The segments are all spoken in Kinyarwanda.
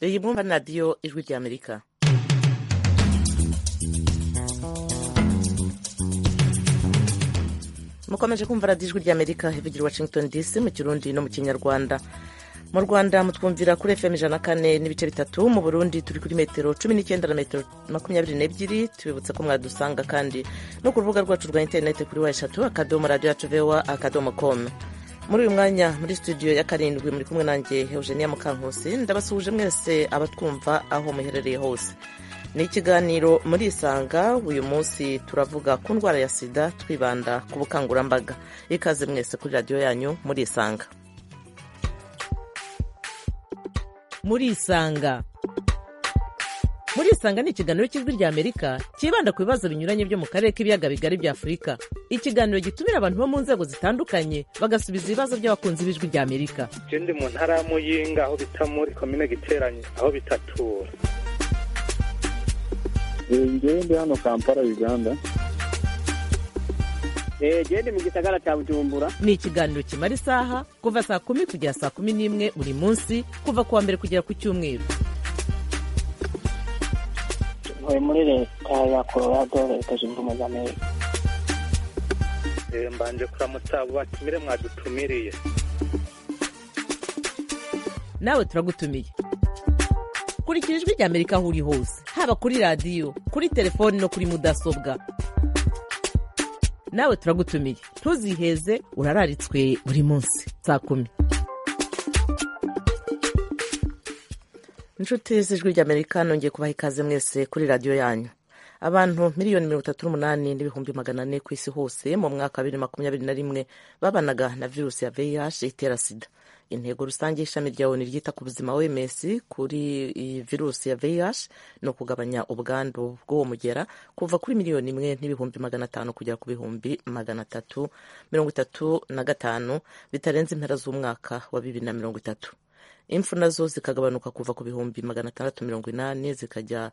iyi mwumva ni radiyo ijwi ry'amerika mukomeje kumva radiyo ijwi ry'amerika ivugira washington dc mu kirundi no mu kinyarwanda mu rwanda mutwumvira kuri fm ijana kane n'ibice bitatu mu burundi turi kuri metero cumi n'icyenda na metero makumyabiri n'ebyiri tubibutsa ko mwadusanga kandi no ku rubuga rwacu rwa interineti kuri wa eshatu akadomo radiyo yacu vewa akadomo komu muri uyu mwanya muri studio ya karindwi muri kumwe nanjye eugenia mukankusi ndabasuhuje mwese abatwumva aho muherereye hose ni ikiganiro muri isanga uyu munsi turavuga ku ndwara ya sida twibanda ku bukangurambaga ikaze mwese kuri radiyo yanyu muri isanga muri isanga muri isanga ni ikiganiro cy'ijwi ry'amerika cyibanda ku bibazo binyuranye byo mu karere k'ibiyaga bigari bya afurika ikiganiro gitumira abantu bo mu nzego zitandukanye bagasubiza ibibazo by'abakunzi b'ijwi ry'amerika ndi mu ntara ya muyinga aho bita muri komine giteranye aho bitatura ngende hano kampala uganda gende mu gisagara cya bujumbura ni ikiganiro kimara isaha kuva saa kumi kugera saa kumi n'imwe buri munsi kuva ku wa mbere kugera ku cyumweru ntuye muri leta ya colorado leta zunze ubumwe za amerika mbanje kuramutsa abo batumire mwadutumiriye nawe turagutumiye kurikira ijwi ry'amerika aho uri hose haba kuri radiyo kuri telefoni no kuri mudasobwa nawe turagutumiye ntuziheze urararitswe buri munsi saa kumi inshuti z'ijwi ry'amerika nongeye kubaha ikaze mwese kuri radiyo yanyu abantu miliyoni mirongo itatu n'umunani n'ibihumbi magana ane ku isi hose mu mwaka wa bibiri makumyabiri na rimwe babanaga na virusi ya vih itera sida intego rusange y'ishami rya onu ryita ku buzima oms kuri iyi virusi ya vih ni ukugabanya ubwandu bw'uwo mugera kuva kuri miliyoni imwe n'ibihumbi magana atanu kugera ku bihumbi magana atatu mirongo itatu na gatanu bitarenze impera z'umwaka wa bibiri na mirongo itatu impfu nazo zikagabanuka kuva ku bihumbi magana atandatu mirongo inani zikajya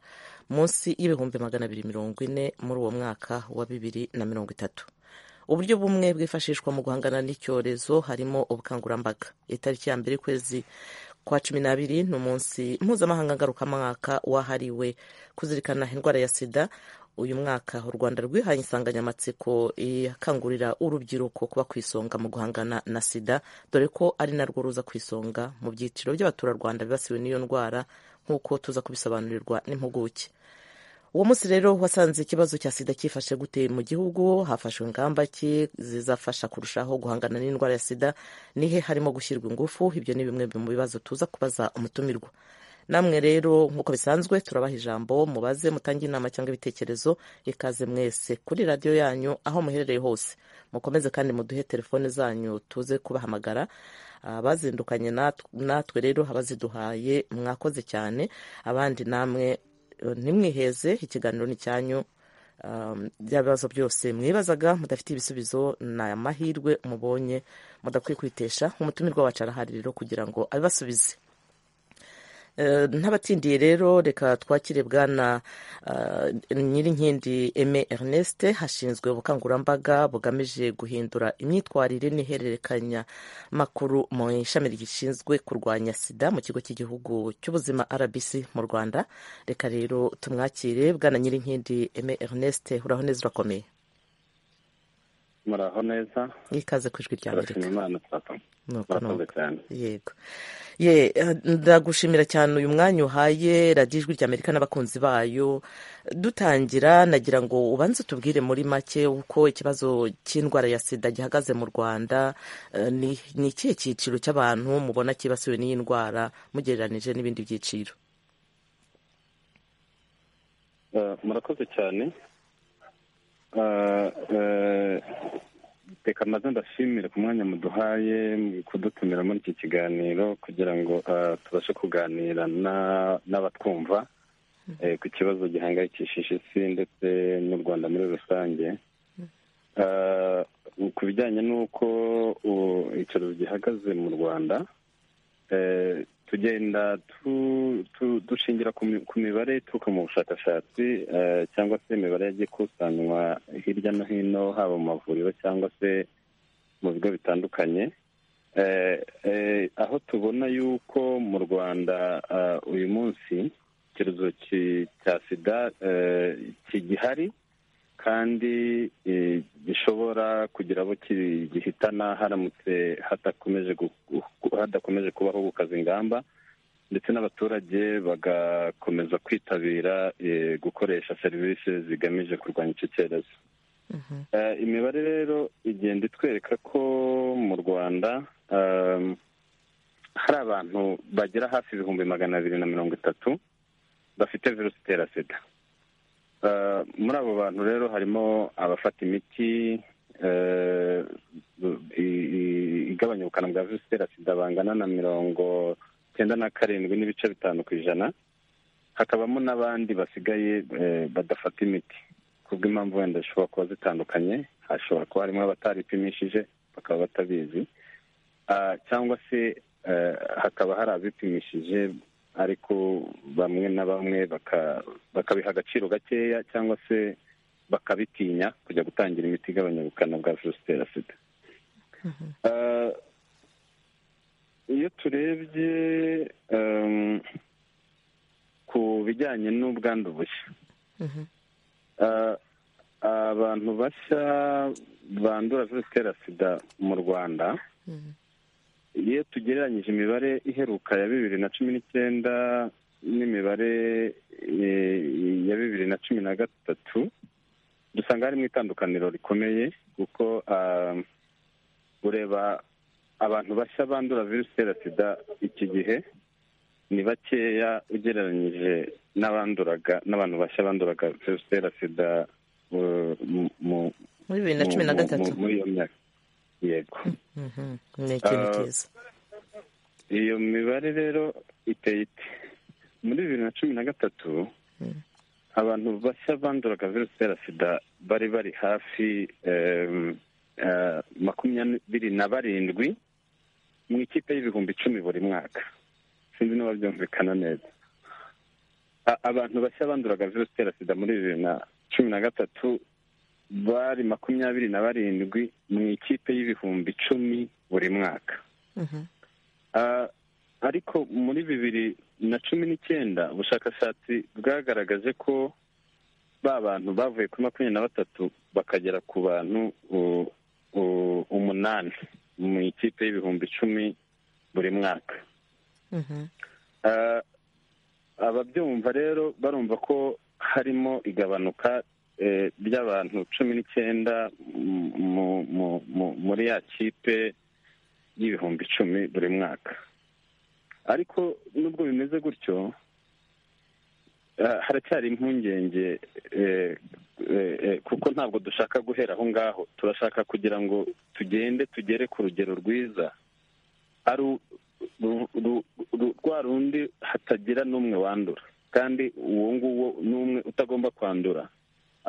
munsi y'ibihumbi magana abiri mirongo ine muri uwo mwaka wa bibiri na mirongo itatu uburyo bumwe bwifashishwa mu guhangana n'icyorezo harimo ubukangurambaga itariki ya mbere ukwezi kwa cumi n'abiri ni umunsi mpuzamahanga ngarukamwaka wahariwe kuzirikana indwara ya sida uyu mwaka u rwanda rwihaye insanganyamatsiko ikangurira urubyiruko kuba ku isonga mu guhangana na sida dore ko ari narwo ruza ku isonga mu byiciro by'abaturarwanda bibasiwe n'iyo ndwara nk'uko tuza kubisobanurirwa n'impuguke uwo munsi rero wasanze ikibazo cya sida cyifashe gute mu gihugu hafashwe ingamba ki zizafasha kurushaho guhangana n'indwara ya sida nihe harimo gushyirwa ingufu ibyo ni bimwe mu bibazo tuza kubaza umutumirwa namwe rero nk'uko bisanzwe turabaha ijambo mubaze mutange inama cyangwa ibitekerezo ikaze mwese kuri radiyo yanyu aho muherereye hose mukomeze kandi muduhe telefone zanyu tuze kubahamagara abazindukanye natwe rero abaziduhaye mwakoze cyane abandi namwe ntimwiheze ikiganiro ni cyanyu by'ibibazo byose mwibazaga mudafitiye ibisubizo ni amahirwe mubonye mudakwiye kwitesha umutumirwa wacu arahari rero kugira ngo abibasubize ntabatindiye rero reka twakire bwana nyirinkindi eme erneste hashinzwe ubukangurambaga bugamije guhindura imyitwarire n'ihererekanya makuru mu ishami rishinzwe kurwanya sida mu kigo cy'igihugu cy'ubuzima rbc mu rwanda reka rero tumwakire bwana nyirinkindi eme erneste uraho neza urakomeye muraho neza ikaze ku ijwi rya turashima imana turatuma yego ye ndagushimira cyane uyu mwanya uhaye radiyo ijwi ry'amerika n'abakunzi bayo dutangira nagira ngo ubanze utubwire muri make uko ikibazo cy'indwara ya sida gihagaze mu rwanda ni ikihe cyiciro cy'abantu mubona cyibasiwe n'iyi ndwara mugereranije n'ibindi byiciro murakoze cyane reka maze ndashimire ku mwanya muduhaye kudutumira muri iki kiganiro kugira ngo tubashe kuganira n'abatwumva ku kibazo gihangayikishije isi ndetse n'u rwanda muri rusange ku bijyanye n'uko icyorezo gihagaze mu rwanda tugenda dushingira ku mibare ituruka mu bushakashatsi cyangwa se imibare yagiye ikusanywa hirya no hino haba mu mavuriro cyangwa se mu bigo bitandukanye aho tubona yuko mu rwanda uyu munsi icyorezo cya sida kigihari kandi gishobora kugira abo gihitana haramutse hadakomeje kubaho gukaza ingamba ndetse n'abaturage bagakomeza kwitabira gukoresha serivisi zigamije kurwanya icyo cyorezo imibare rero igenda itwereka ko mu rwanda hari abantu bagera hafi ibihumbi magana abiri na mirongo itatu bafite virusi itera sida muri abo bantu rero harimo abafata imiti igabanya ubukana bwa virusi itera sida bangana na mirongo icyenda na karindwi n'ibice bitanu ku ijana hakabamo n'abandi basigaye badafata imiti kubw'impamvu wenda zishobora kuba zitandukanye hashobora kuba harimo abataripimishije bakaba batabizi cyangwa se hakaba hari abipimishije ariko bamwe na bamwe bakabiha agaciro gakeya cyangwa se bakabitinya kujya gutangira imiti igabanya ubukana bwa virusi itera sida iyo turebye ku bijyanye n'ubwandu bushya abantu bashya bandura virusi itera sida mu rwanda iyo tugereranyije imibare iheruka ya bibiri na cumi n'icyenda n'imibare ya bibiri na cumi na gatatu dusanga harimo itandukaniro rikomeye kuko ureba abantu bashya bandura virusi itera sida iki gihe ni bakeya ugereranyije n'abanduraga n'abantu bashya banduraga virusi itera sida muri bibiri na cumi na gatatu muri iyo myaka yego ni ikintu cyiza iyo mibare rero iteye ite muri bibiri na cumi na gatatu abantu bashya banduraga virusi itera sida bari bari hafi makumyabiri na barindwi mu ikipe y'ibihumbi icumi buri mwaka sinzi niba byumvikana neza abantu bashya banduraga virusi itera sida muri bibiri na cumi na gatatu bari makumyabiri na barindwi mu ikipe y'ibihumbi icumi buri mwaka ariko muri bibiri na cumi n'icyenda ubushakashatsi bwagaragaje ko ba bantu bavuye kuri makumyabiri na batatu bakagera ku bantu umunani mu ikipe y'ibihumbi icumi buri mwaka ababyumva rero barumva ko harimo igabanuka ry'abantu cumi n'icyenda muri ya kipe y'ibihumbi icumi buri mwaka ariko nubwo bimeze gutyo haracyari impungenge kuko ntabwo dushaka guhera aho ngaho turashaka kugira ngo tugende tugere ku rugero rwiza ari rwa rundi hatagira n'umwe wandura kandi uwo nguwo n'umwe utagomba kwandura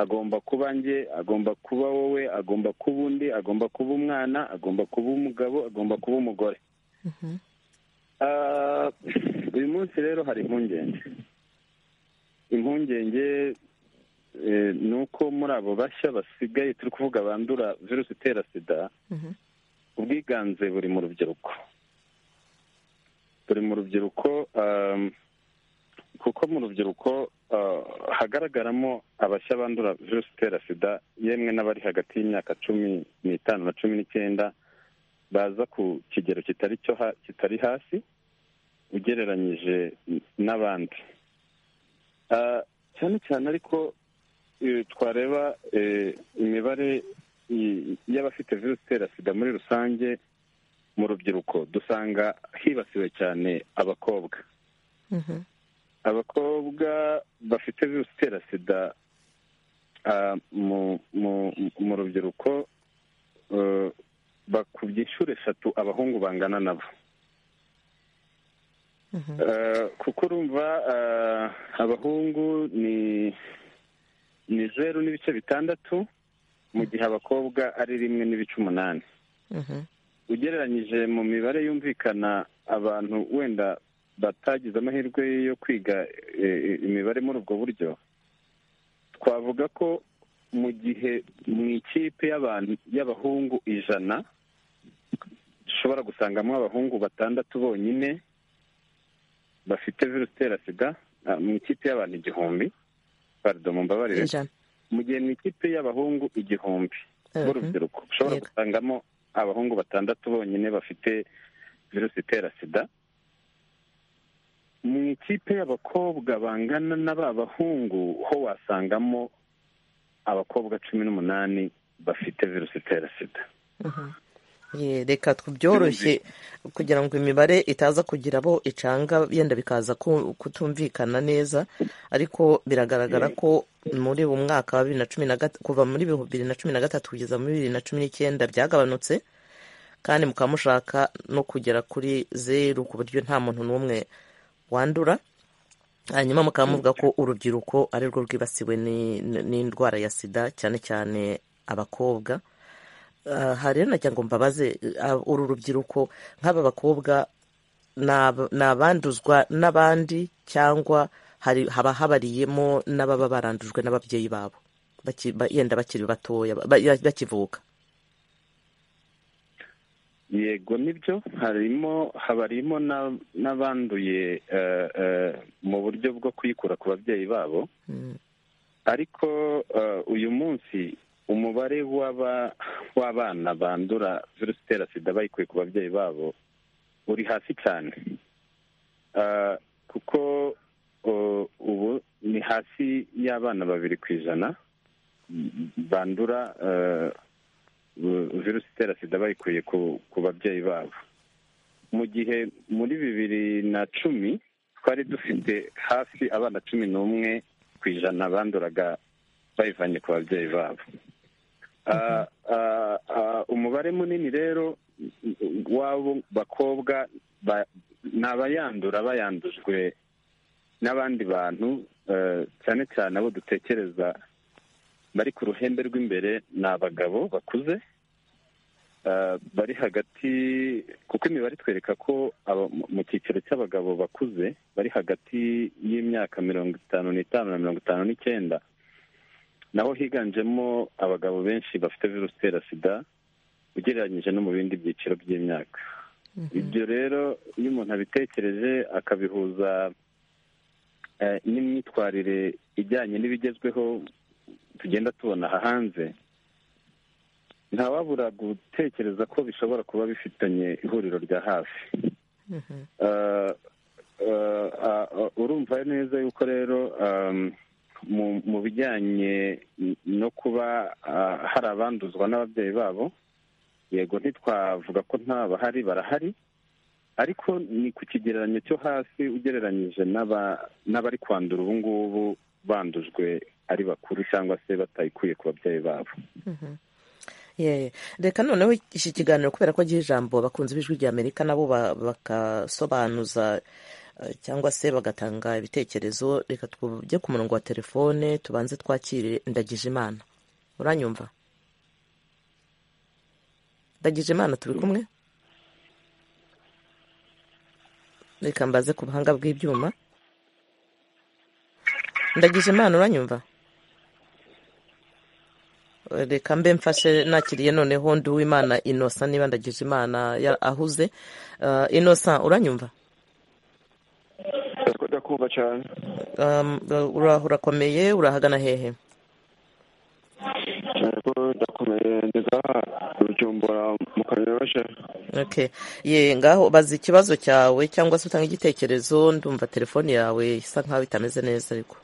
agomba kuba njye agomba kuba wowe agomba kuba undi agomba kuba umwana agomba kuba umugabo agomba kuba umugore uyu munsi rero hari impungenge impungenge ni uko muri abo bashya basigaye turi kuvuga bandura virusi itera sida ubwiganze buri mu rubyiruko buri mu rubyiruko kuko mu rubyiruko hagaragaramo abashya bandura virusi itera sida yemwe n'abari hagati y'imyaka cumi n'itanu na cumi n'icyenda baza ku kigero kitari cyo kitari hasi ugereranyije n'abandi cyane cyane ariko twareba imibare y'abafite virusi itera sida muri rusange mu rubyiruko dusanga hibasiwe cyane abakobwa abakobwa bafite virusi itera sida mu rubyiruko bakubye inshuro eshatu abahungu bangana nabo kuko urumva abahungu ni zeru n'ibice bitandatu mu gihe abakobwa ari rimwe n'ibice umunani ugereranyije mu mibare yumvikana abantu wenda batagize amahirwe yo kwiga imibare muri ubwo buryo twavuga ko mu gihe mu ikipe y'abahungu ijana ushobora gusangamo abahungu batandatu bonyine bafite virusi itera sida ah, mu ikipe y'abantu igihumbi parido mumbabarire ijana mu gihe mu ikipe y'abahungu igihumbi Mhm. b'urubyiruko ushobora Yego. gusangamo abahungu batandatu bonyine bafite virusi itera sida mu ikipe y'abakobwa bangana na ba bahungu ho wasangamo abakobwa cumi n'umunani bafite virusi itera sida Ye, reka tubyoroshye kugira ngo imibare itaza kugira abo icanga yenda bikaza ku- kutumvikana neza ariko biragaragara ko muri uwo mwaka wa bibiri na cumi na gat- kuva muri bibiri na cumi na gatatu kugeza muri bibiri na cumi n'icyenda byagabanutse kandi mukaba mushaka no kugera kuri zeru ku buryo nta muntu n'umwe wandura hanyuma mukaba muvuga ko urubyiruko ari rwo rwibasiwe ni- ni- n'indwara ya sida cyane cyane abakobwa Ah, aha rero nagira ngo mbabaze ah, uru rubyiruko nk'aba bakobwa ni ab- ni abanduzwa n'abandi cyangwa hari haba habariyemo n'ababa barandujwe n'ababyeyi babo Baki- ba- yenda bakiri batoya ba- ba- bakivuka yego nibyo harimo habarimo na- n'abanduye eh, eh, mu buryo bwo kuyikura ku babyeyi babo Mm, ariko eh, uyu munsi umubare w'aba- w'abana bandura virusi itera sida bayikuye ku babyeyi babo uri hasi cyane Eh, kuko eh, ubu ni hasi y'abana babiri ku ijana bandura eh, virusi itera sida bayikuye ku ku babyeyi babo mu gihe muri bibiri na cumi twari dufite hafi abana cumi n'umwe ku ijana banduraga bayivanye ku babyeyi babo Ah, ah, ah, umubare munini rero w'abo bakobwa ba- ni abayandura bayandujwe n'abandi bantu eh, cyane cyane abo dutekereza bari ku ruhembe rw'imbere ni abagabo bakuze eh, bari hagati kuko imibare itwereka ko aba- mu- mu cyiciro cy'abagabo bakuze bari hagati y'imyaka mirongo itanu n'itanu na mirongo itanu n'icyenda naho higanjemo abagabo benshi bafite virusi itera sida ugereranyije no mu bindi byiciro by'imyaka ibyo rero iyo umuntu abitekereje akabihuza eh, n'imyitwarire ijyanye n'ibigezweho tugenda tubona aha hanze ntawabura gutekereza ko bishobora kuba bifitanye ihuriro rya hafi mhm. Eh, eh, ah, ah, urumva neza yuko rero um, mu- mu bijyanye no kuba ah, hari abanduzwa n'ababyeyi babo yego ntitwavuga ko nta bahari barahari ariko ni ku kigereranyo cyo hasi ugereranyije n'aba- n'abari kwandura ubu ngubu bandujwe ari bakuru cyangwa se batayikuye ku babyeyi babo Ye, reka noneho iki kiganiro kubera ko giha ijambo abakunzi b'ijwi rya amerika nabo ba- bagasobanuza eh, cyangwa se bagatanga ibitekerezo reka tujye ku murongo wa telefone tubanze twakire ndagije imana uranyumva ndagije imana turi kumwe reka mbaze ku buhanga bw'ibyuma ndagije imana uranyumva reka mbe mfashe nakiriye noneho ndi uwimana inosa niba ndagije imana ya- ahuze Uh, inosa uranyumva ndakumva cyane Um, ura- urakomeye urahagana hehe cyane ko ndakomeye ndeza rujumbura mu kanyoroshe okay ye ngaho baza ikibazo cyawe cyangwa se utanga igitekerezo ndumva telefone yawe isa nkaho itameze neza ariko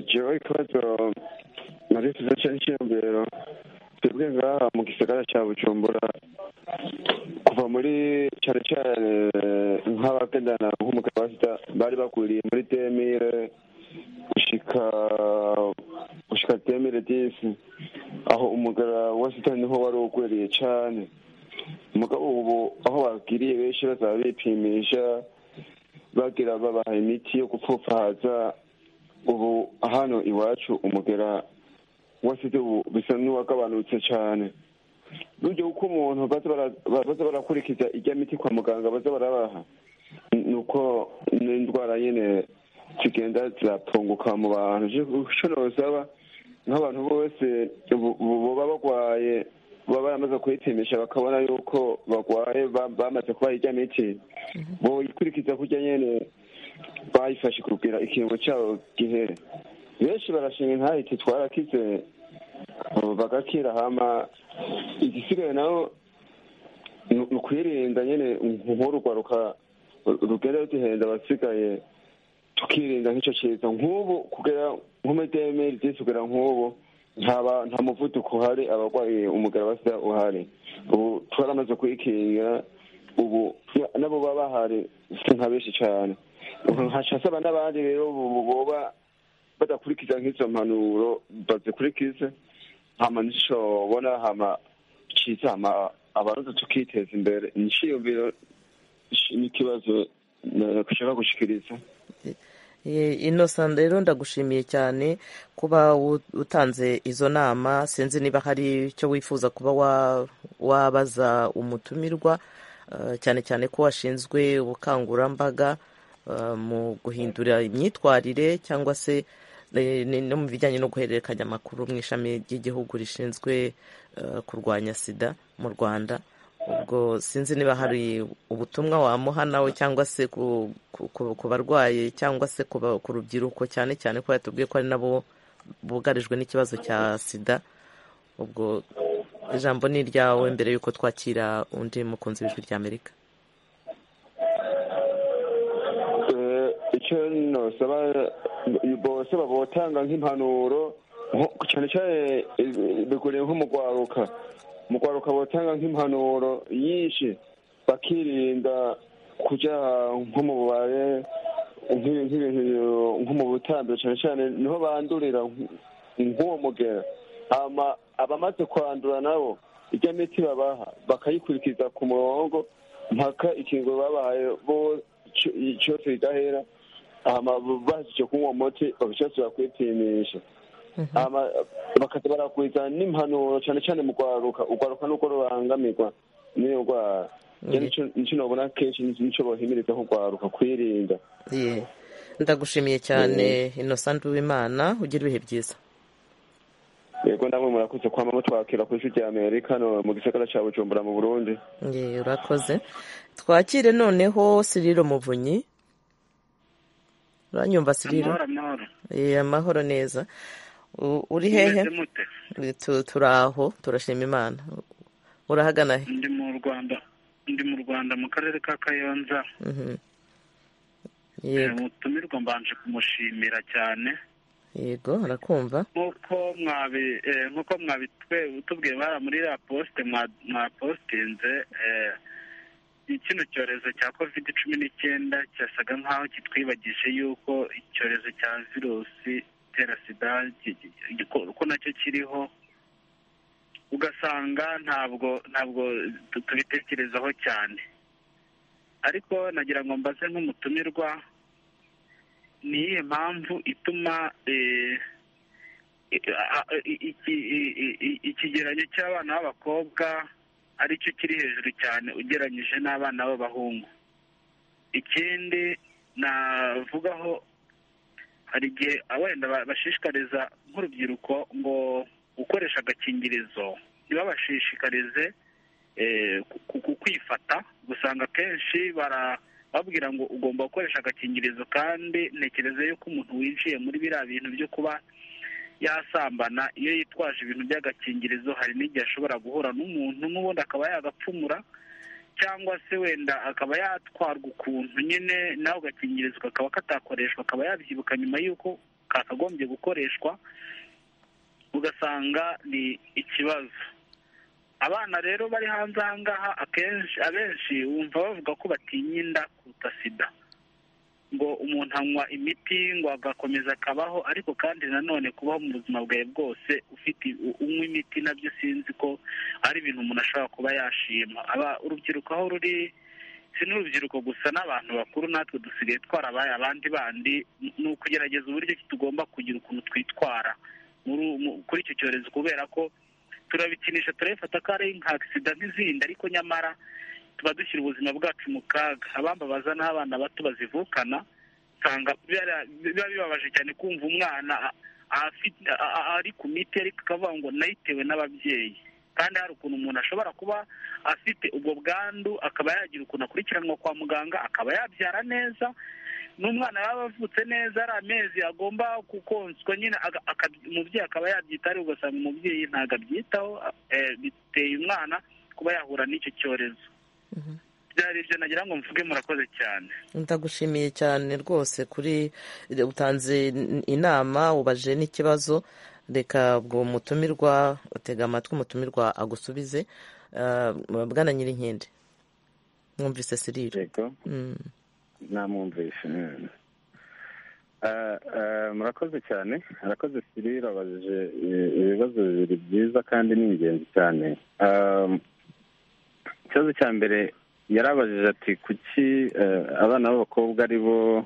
jewe ikibazo narifuza cyane cyiyongero twebwe ngaha mu gisagara cya bujumbura kuva muri cyane cyane nk'abagendana nk'umugabo wa sida bari bakuriye muri demire gushika gushika demire disi aho umugara wa sida niho wari ukwiriye cyane umugabo ubu aho bagiriye benshi bazaba bipimisha bagira babaha imiti yo gupfupfahaza ubu hano iwacu umugera wasite ubu bisa n'uwagabanutse cyane buryo uko umuntu baza bara- baza barakurikiza ijya miti kwa muganga baza barabaha ni uko n'indwara nyine zigenda ziratunguka mu bantu icyo nosaba nk'abantu bose bu- bu- buba barwaye baba baramaze kuyipimisha bakabona yuko barwaye bamaze kuba hirya miti boyikurikiza kurya nyene bayifashe kubwira ikiringo cyabo gihere benshi barashima intahiti twarakize ubu bagakira hama igisigaye naho ni ukwirinda nyine nk'urugwaruka rugenda ruduhenda abasigaye tukirinda nk'icyo kiza nk'ubu kugera nko muri demeri disi kugera nk'ubu nta muvuduko uhari abarwaye umugara wa sida uhari ubu twaramaze kuyikingira ubu nabo baba bahari si nka benshi cyane hashasaba n'abandi rero boba badakurikiza nk'izo mpanuro bazikurikize hama ntishobona hama kiza hama abarundi tukiteza imbere inshiyumviro n'ikibazo dushaka gushyikiriza inosa rero ndagushimiye cyane kuba utanze izo nama sinzi niba hari icyo wifuza kuba wabaza umutumirwa cyane cyane ko washinzwe ubukangurambaga mu guhindura imyitwarire cyangwa se no mu bijyanye no guhererekanya amakuru mu ishami ry'igihugu rishinzwe kurwanya sida mu rwanda ubwo sinzi niba hari ubutumwa wamuha nawe cyangwa se ku barwayi cyangwa se ku rubyiruko cyane cyane ko yatubwiye ko ari nabo bugarijwe n'ikibazo cya sida ubwo ijambo ni iryawe mbere y'uko twakira undi mukunzi w'ijwi rya amerika icyo nosaba bose babotanga nk'impanuro cyane cyane biguriye nk'umugwaruka umugwaruka botanga nk'impanuro nyinshi bakirinda kujya nko mu bubare nko mu butambiro cyane cyane niho bandurira nk'uwo mugera abamaze kwandura nabo ijya miti babaha bakayikurikiza ku murongo mpaka ikingo babahaye cyose ridahera bashyije kunywa umuti bagashyira kwipimisha bakaza barakurikiza n'impanuro cyane cyane mu kwaruka ukwaruka nuko rubangamirwa n'iyo ndwara nicyo nabona kenshi nicyo bohimiriza nko kwaruka kwirinda ndagushimiye cyane innocent w'imana ugira ibihe byiza yego namwe murakoze kwama mutwakira ku ijwi rya amerika mu gisagara cya bujumbura mu burundi urakoze twakire noneho siriro muvunyi uranyumva siriro amahoro neza uri hehe turi aho turashima imana urahagana he ndi mu rwanda ndi mu rwanda mu karere ka kayonza mutumirwa mbanje kumushimira cyane yego arakumva nk'uko mwabi nk'uko mwabitwe tubwiye bara muri raposite mwapositinze kino cyorezo cya kovide cumi n'icyenda cyasaga nk'aho kitwibagije yuko icyorezo cya virusi itera sida ko nacyo kiriho ugasanga ntabwo ntabwo tubitekerezaho cyane ariko nagira ngo mbaze nk'umutumirwa ni iyihe mpamvu ituma ikigereranyo cy'abana b'abakobwa aricyo kiri hejuru cyane ugereranyije n'abana b'abahungu ikindi navugaho hari igihe wenda bashishikariza nk'urubyiruko ngo gukoresha agakingirizo ntibabashishikarize kwifata gusanga akenshi babwira ngo ugomba gukoresha agakingirizo kandi ntekereza yuko umuntu winjiye muri biriya bintu byo kuba yasambana iyo yitwaje ibintu by'agakingirizo hari n'igihe ashobora guhura n'umuntu n'ubundi akaba yagapfumura cyangwa se wenda akaba yatwarwa ukuntu nyine nawe agakingirizo kakaba katakoreshwa akaba yabyibuka nyuma y'uko kakagombye gukoreshwa ugasanga ni ikibazo abana rero bari hanze aha ngaha akenshi abenshi wumva bavuga ko batinya inda kuruta sida ngo umuntu anywa imiti ngo agakomeza akabaho ariko kandi nanone kubaho mu buzima bwawe bwose ufite unywa imiti nabyo sinzi ko ari ibintu umuntu ashobora kuba yashima urubyiruko aho ruri si n'urubyiruko gusa n'abantu bakuru natwe dusigaye twarabaye abandi bandi ni ukugerageza uburyo tugomba kugira ukuntu twitwara kuri icyo cyorezo kubera ko turabikinisha turabifata ko ari nka agisida nk'izindi ariko nyamara tuba dushyira ubuzima bwacu mu kaga abambabaza n'abana bato bazivukana usanga biba bibabaje cyane kumva umwana ari ku miti ariko akavuga ngo nayitewe n'ababyeyi kandi hari ukuntu umuntu ashobora kuba afite ubwo bwandu akaba yagira ukuntu akurikiranwa kwa muganga akaba yabyara neza n'umwana yaba avutse neza ari amezi agomba kukonswa nyine aga- aka- umubyeyi akaba yabyitaho ariko ugasanga umubyeyi ntabwo abyitaho eh, biteye umwana kuba yahura n'icyo cyorezo byari ibyo nagira ngo mvuge murakoze cyane ndagushimiye cyane rwose kuri utanze inama ubaje n'ikibazo reka ubwo mutumirwa utega amatwi umutumirwa agusubize Ah, bwana nyirinkende mwumvise sirire yego Mm. namwumvishe mm. Ah, ah, murakoze cyane arakoze sirira abajije eh, ibibazo bibiri byiza kandi ni ingenzi cyane Ah, ikibazo cya mbere yarabajije ati kuki eh, abana b'abakobwa ari bo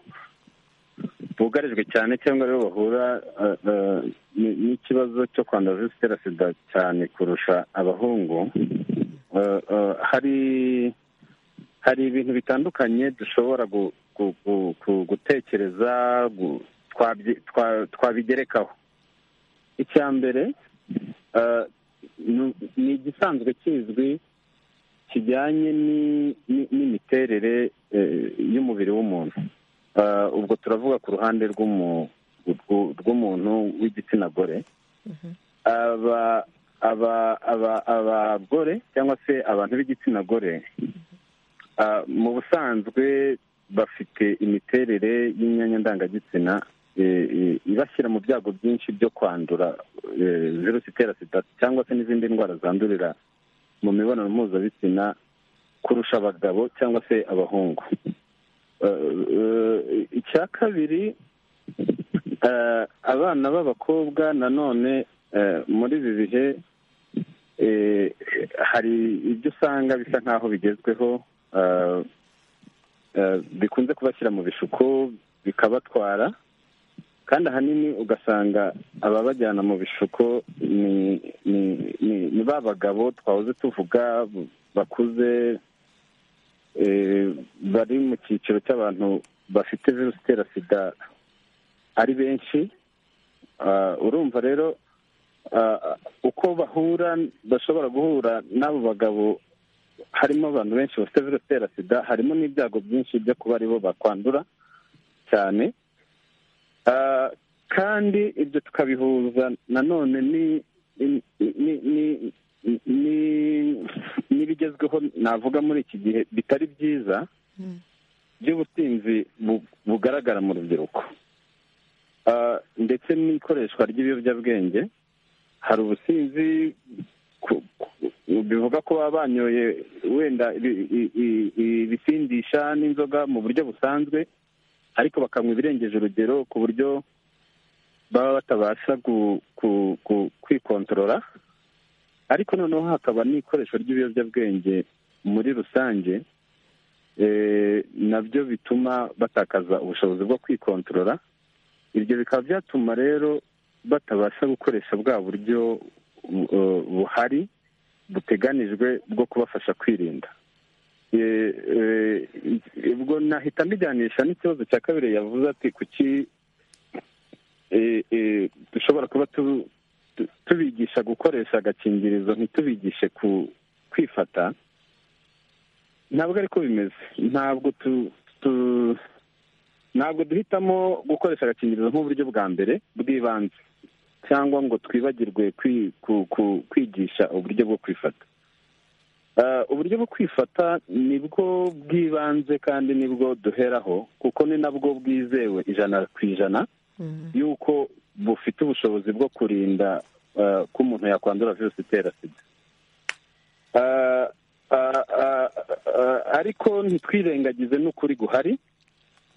bugarijwe cyane cyangwa aribo bahura eh, eh, n- n'ikibazo cyo kwandura virusi itera sida cyane kurusha abahungu Eh, eh, hari hari ibintu bitandukanye dushobora gu- gu- gu- gu- gutekereza gu- twabye- twa- twabigerekaho icya mbere eh, ni- ni igisanzwe kizwi kijyanye ni- ni- n'imiterere eh, y'umubiri w'umuntu Eh, ubwo turavuga ku ruhande rw'umu- rw'u- rw'umuntu w'igitsina gore aba aba aba abagore cyangwa se abantu b'igitsina gore Ah, mu busanzwe bafite imiterere y'imyanya ndangagitsina eh, eh, ibashyira mu byago byinshi byo kwandura eh, virusi itera sida cyangwa se n'izindi ndwara zandurira mu mibonano mpuzabitsina kurusha abagabo cyangwa se abahungu Eh, eh, icya kabiri eh, abana b'abakobwa nanone eh, muri ibi bihe eh, hari ibyo usanga bisa nk'aho bigezweho eh, eh, bikunze kubashyira mu bishuko bikabatwara kandi ahanini ugasanga ababajyana mu bishuko ni ni ni- ni ba bagabo twahoze tuvuga bakuze eh, bari mu cyiciro cy'abantu bafite virusi itera sida ari benshi Ah, urumva rero ah, uko bahura bashobora guhura n'abo bagabo harimo abantu benshi bafite virusi itera sida harimo n'ibyago byinshi byo kuba aribo bakwandura cyane Ah, kandi ibyo tukabihuza nanone ni ni- ni- ni- ni- n'ibigezweho navuga muri iki gihe bitari byiza by'ubusinzi bu- bugaragara mu rubyiruko Ah, ndetse n'ikoreshwa ry'ibiyobyabwenge hari ubusinzi ku- ku- bivuga ko baba banyoye wenda ibi- i- i- ibisindisha n'inzoga mu buryo busanzwe ariko bakanywa ibirengeje urugero ku buryo baba batabasha gu- ku- ku- kwikontorora ariko noneho hakaba n'ikoreshwa ry'ibiyobyabwenge muri rusange eh, nabyo bituma batakaza ubushobozi bwo kwikontorora ibyo bikaba byatuma rero batabasha gukoresha bwa buryo uh, buhari buteganijwe bwo kubafasha kwirinda Eh, eh, ubwo nahita mbijyanisha n'ikibazo cya kabiri yavuze ati kuki eh, eh, dushobora kuba tu- tu- tubigisha gukoresha agakingirizo ntitubigishe ku- kwifata ntabwo ariko bimeze ntabwo tu- tu- ntabwo duhitamo gukoresha agakingirizo nk'uburyo bwa mbere bw'ibanze cyangwa ngo twibagirwe kwi- ku- ku- kwigisha uburyo bwo kwifata Ah, uburyo bwo kwifata nibwo bw'ibanze kandi nibwo duheraho kuko ni nabwo bwizewe ijana ku ijana y'uko bufite ubushobozi bwo kurinda ah, ko umuntu yakwandura virusi itera sida Ah, ah, ah, ah, ariko ntitwirengagize n'ukuri guhari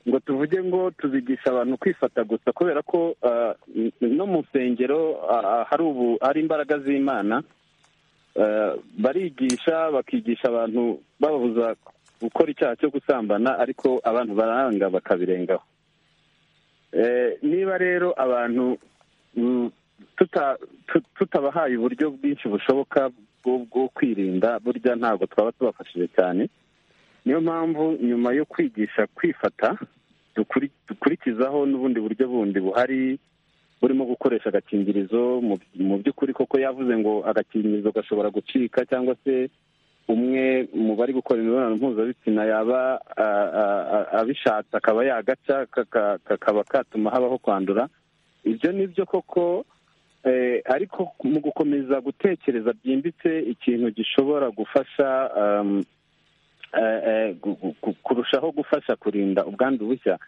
ngo tuvuge ngo tuzigisha abantu kwifata gusa kubera ko ah, n- no mu nsengero ah, ah, hari ubu hari imbaraga z'imana Ah, barigisha bakigisha abantu bababuza gukora icyaha cyo gusambana ariko abantu baranga bakabirengaho Eh, niba rero abantu mm, tuta- tu- tutabahaye uburyo bwinshi bushoboka bwo bwo kwirinda burya ntabwo twaba tubafashije cyane niyo mpamvu nyuma yo kwigisha kwifata dukuri- dukurikizaho n'ubundi buryo bundi buhari urimo gukoresha agakingirizo mu by'ukuri koko yavuze ngo agakingirizo gashobora gucika cyangwa se umwe mu bari gukora imibonano mpuzabitsina yaba abishatse akaba yagaca kakaba katuma habaho kwandura ibyo ni byo koko ariko mu gukomeza gutekereza byimbitse ikintu gishobora gufasha kurushaho gufasha kurinda ubwandu bushya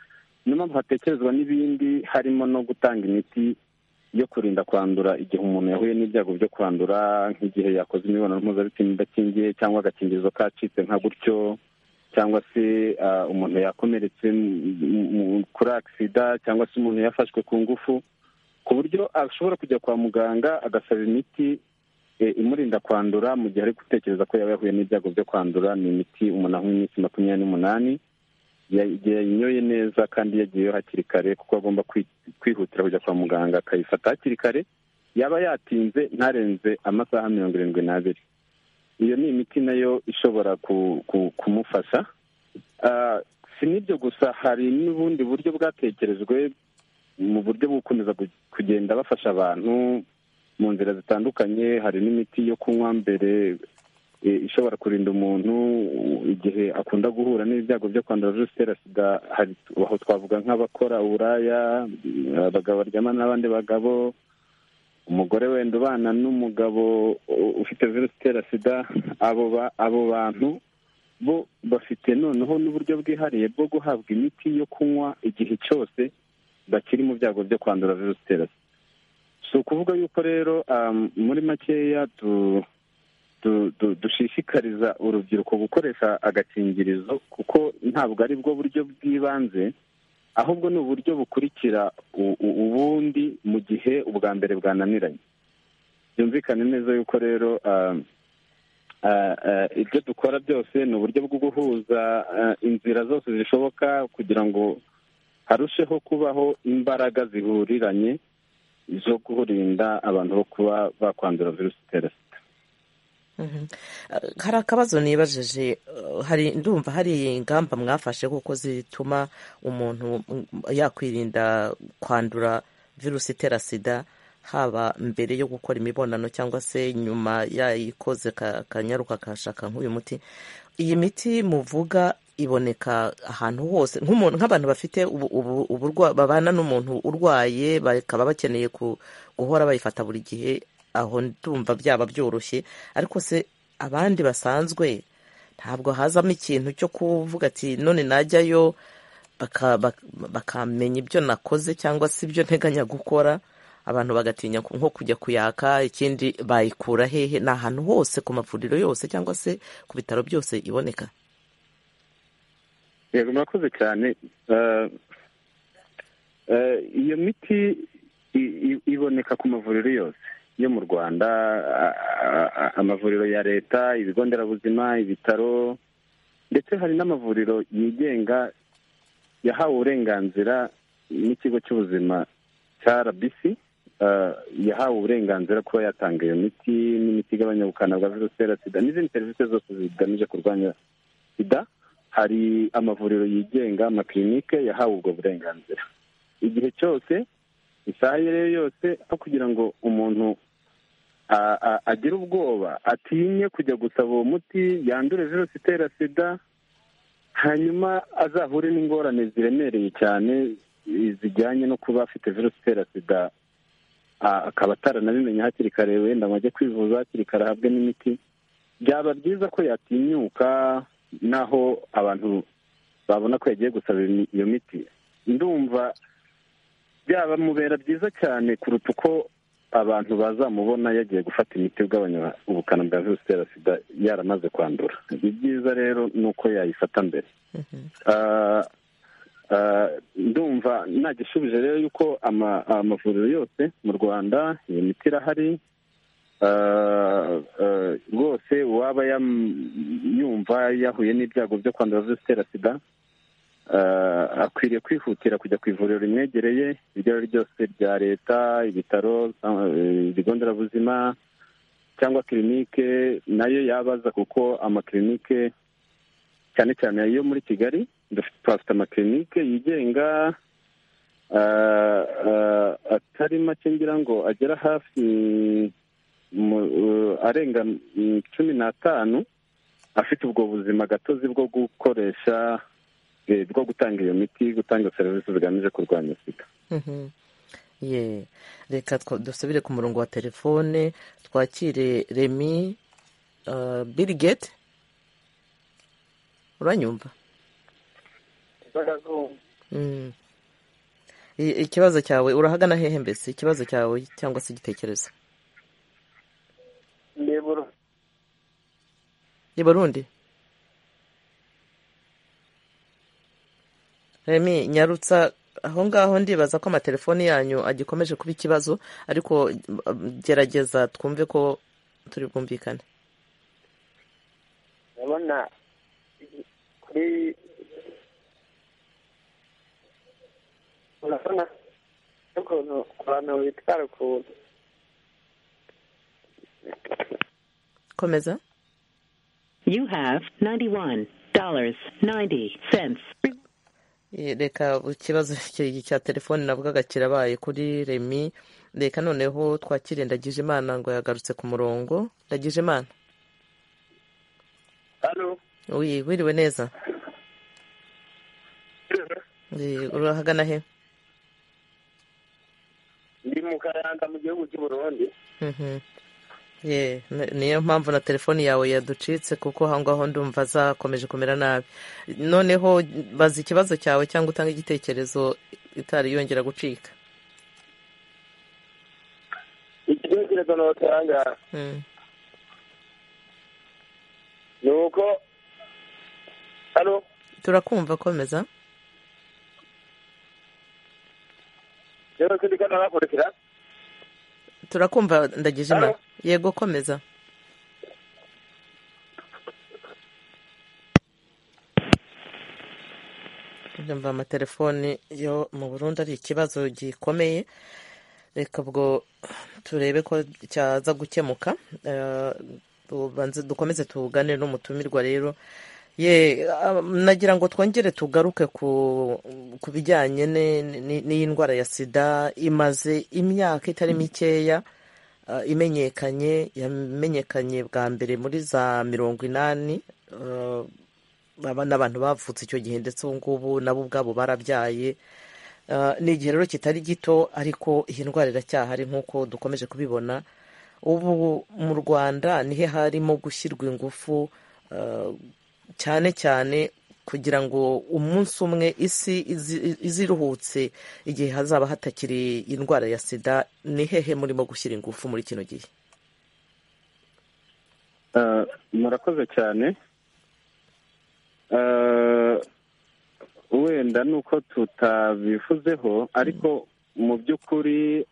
niyo mpamvu hatekerezwa n'ibindi harimo no gutanga imiti yo kurinda kwandura igihe umuntu yahuye n'ibyago byo kwandura nk'igihe yakoze imibonano mpuzabitsina idakingiye cyangwa agakingirizo kacitse nka gutyo cyangwa se umuntu yakomeretse kuri agisida cyangwa se umuntu yafashwe ku ngufu ku buryo ashobora kujya kwa muganga agasaba imiti imurinda kwandura mu gihe ari gutekereza ko yaba yahuye n'ibyago byo kwandura ni imiti umuntu anywa iminsi makumyabiri n'umunani yayinyoye neza kandi yagiyeyo hakiri kare kuko agomba kwihutira kujya kwa muganga akayifata hakiri kare yaba yatinze ntarenze amasaha mirongo irindwi n'abiri iyo ni imiti nayo ishobora kumufasha si n'ibyo gusa hari n'ubundi buryo bwatekerejwe mu buryo bwo gukomeza kugenda bafasha abantu mu nzira zitandukanye hari n'imiti yo kunywa mbere ishobora kurinda umuntu igihe akunda guhura n'ibyago byo kwandura virusi itera sida aho twavuga nk'abakora uburaya abagabo baryama n'abandi bagabo umugore wenda ubana n'umugabo ufite virusi itera sida abo bantu bo bafite noneho n'uburyo bwihariye bwo guhabwa imiti yo kunywa igihe cyose bakiri mu byago byo kwandura virusi itera sida si ukuvuga yuko rero muri makeya dushishikariza urubyiruko gukoresha agakingirizo kuko ntabwo ari bwo buryo bw'ibanze ahubwo ni uburyo bukurikira ubundi mu gihe ubwa mbere bwananiranye byumvikane neza yuko rero ibyo dukora byose ni uburyo bwo guhuza inzira zose zishoboka kugira ngo harusheho kubaho imbaraga zihuriranye zo kurinda abantu bo kuba bakwandura virusi itera sida hari akabazo nibajeje hari ndumva hari ingamba mwafashe kuko zituma umuntu yakwirinda kwandura virusi itera sida haba mbere yo gukora imibonano cyangwa se nyuma yayikoze akanyaruka akashaka nk'uyu muti iyi miti muvuga iboneka ahantu hose nk'abantu bafite babana n'umuntu urwaye bakaba bakeneye guhora bayifata buri gihe aho ndumva byaba byoroshye ariko se abandi basanzwe ntabwo hazamo ikintu cyo kuvuga ati none najyayo bakamenya ibyo nakoze cyangwa se ibyo nteganya gukora abantu bagatinya nko kujya kuyaka ikindi bayikura hehe ni ahantu hose ku mavuriro yose cyangwa se ku bitaro byose iboneka yego murakoze cyane iyo miti iboneka ku mavuriro yose yo mu rwanda amavuriro ya leta ibigo nderabuzima ibitaro ndetse hari n'amavuriro yigenga yahawe uburenganzira n'ikigo cy'ubuzima cya rbc yahawe uburenganzira kuba yatanga iyo miti n'imiti igabanya ubukana bwa virusi itera sida n'izindi serivisi zose zigamije kurwanya sida hari amavuriro yigenga amakirinike yahawe ubwo burenganzira igihe cyose isaha iyo ariyo yose aho kugira ngo umuntu agire ubwoba atinye kujya gusaba uwo muti yandure virusi itera sida hanyuma azahure n'ingorane ziremereye cyane zijyanye no kuba afite virusi itera sida akaba ataranabimenya hakiri kare wenda ngo ajye kwivuza hakiri kare ahabwe n'imiti byaba byiza ko yatinyuka n'aho abantu babona ko yagiye gusaba iyo miti ndumva byabamubera byiza cyane kuruta uko abantu bazamubona yagiye gufata imiti igabanya ubukana bwa virusi itera sida yaramaze kwandura ibyiza rero ni uko yayifata mbere ndumva nagishubije rero yuko amavuriro yose mu rwanda iyo miti irahari rwose uwaba yumva yahuye n'ibyago byo kwandura virusi itera sida akwiriye kwihutira kujya ku ivuriro rimwegereye iryo ari ryo ryose rya leta ibitaro ibigo nderabuzima cyangwa kirinike nayo yabaza kuko amakirinike cyane cyane ayo muri kigali dufite amakirinike yigenga atari make ngira ngo agera hafi arenga cumi n'atanu afite ubwo buzima gatozi bwo gukoresha bwo gutanga iyo miti gutanga serivisi zigamije kurwanya sida reka dusubire ku murongo wa telefone twakire remi birigeti uranyumva ikibazo cyawe urahagana hehe mbese ikibazo cyawe cyangwa se igitekerezo ni burundi remi nyarutsa aho ngaho ndibaza ko amatelefoni yanyu agikomeje kuba ikibazo ariko gerageza twumve ko turi bwumvikane ndabona kuri urabona ukuntu abantu bitwara ukuntu komeza You have $91.90. reka ikibazo cya telefoni navugaga kirabaye kuri remi reka noneho twakire ndagije imana ngo yagarutse ku murongo ndagije imana hano wiriwe neza urahagana he ndi mu karanga mu gihugu cy'u burundi ye niyo mpamvu na telefoni yawe yaducitse kuko aho ngaho ndumva zakomeje kumera nabi noneho baza ikibazo cyawe cyangwa utanga igitekerezo itari yongera gucika igitekerezo notanga ni uko hano turakumva komeza rero ko ndikana hakurikira turakumva ndagije imana yego komeza ndumva amatelefoni yo mu burundi ari ikibazo gikomeye reka ubwo turebe ko cyaza gukemuka dukomeze tugane n'umutumirwa rero ye nagira ngo twongere tugaruke ku bijyanye n'iyi ndwara ya sida imaze imyaka itari mikeya imenyekanye yamenyekanye bwa mbere muri za mirongo inani n'abantu bavutse icyo gihe ndetse ubu ngubu nabo ubwabo barabyaye ni igihe rero kitari gito ariko iyi ndwara iracyahari nk'uko dukomeje kubibona ubu mu rwanda nihe harimo gushyirwa ingufu cyane cyane kugira ngo umunsi umwe isi iziruhutse igihe hazaba hatakiri indwara ya sida ni hehe murimo gushyira ingufu muri kino gihe murakoze cyane wenda ni uko tutabivuzeho ariko mu by'ukuri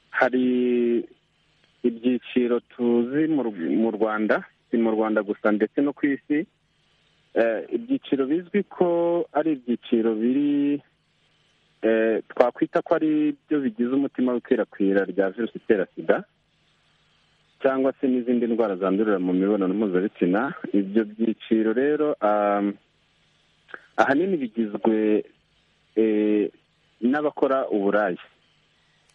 hari ibyiciro tuzi mu rwanda mu rwanda gusa ndetse no ku isi ibyiciro bizwi ko ari ibyiciro biri twakwita ko ari byo bigize umutima w'ikwirakwira rya virusi itera sida cyangwa se n'izindi ndwara zandurira mu mibonano mpuzabitsina ibyo byiciro rero ahanini bigizwe n'abakora uburaya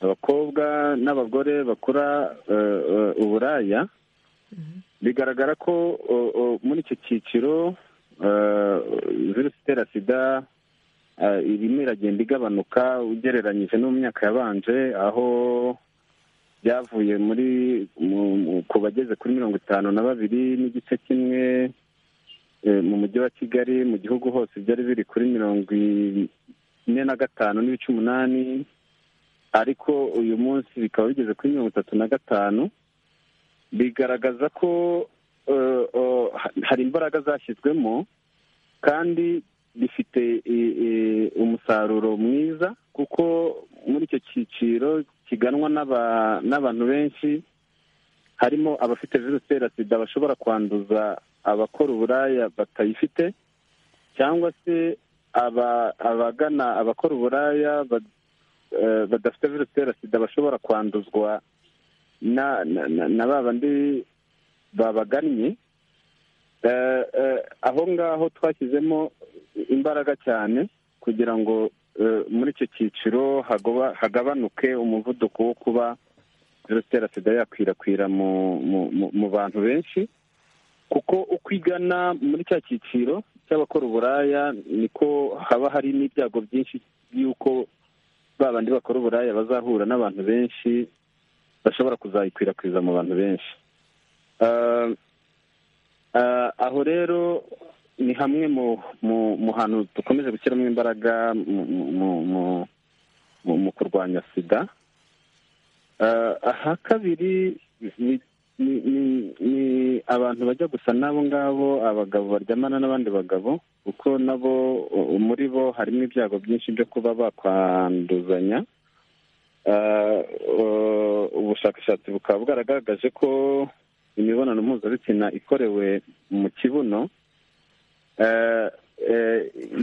abakobwa n'abagore bakora uburaya bigaragara ko muri icyo cyiciro virusi itera sida irimo iragenda igabanuka ugereranyije no mu myaka yabanje aho byavuye muri ku bageze kuri mirongo itanu na babiri n'igice kimwe mu mujyi wa kigali mu gihugu hose byari biri kuri mirongo ine na gatanu n'ibice umunani ariko uyu munsi bikaba bigeze kuri mirongo itatu na gatanu bigaragaza ko hari imbaraga zashyizwemo kandi bifite umusaruro mwiza kuko muri icyo cyiciro kiganwa n'abantu benshi harimo abafite virusi itera sida bashobora kwanduza abakora uburaya batayifite cyangwa se abagana abakora uburaya badafite virusi itera sida bashobora kwanduzwa na ba bandi babagannye aho ngaho twashyizemo imbaraga cyane kugira ngo muri icyo cyiciro hagabanuke umuvuduko wo kuba virusi itera sida yakwirakwira mu bantu benshi kuko uko igana muri cya cyiciro cy'abakora uburaya niko haba hari n'ibyago byinshi by'uko ba bandi bakora uburaya bazahura n'abantu benshi bashobora kuzayikwirakwiza mu bantu benshi aho rero ni hamwe mu hantu dukomeje gushyiramo imbaraga mu kurwanya sida aha kabiri ni abantu bajya gusa n'abo ngabo abagabo baryamana n'abandi bagabo kuko nabo muri bo harimo ibyago byinshi byo kuba bakwanduzanya ubushakashatsi bukaba bwaragaragaje ko imibonano mpuzabitsina ikorewe mu kibuno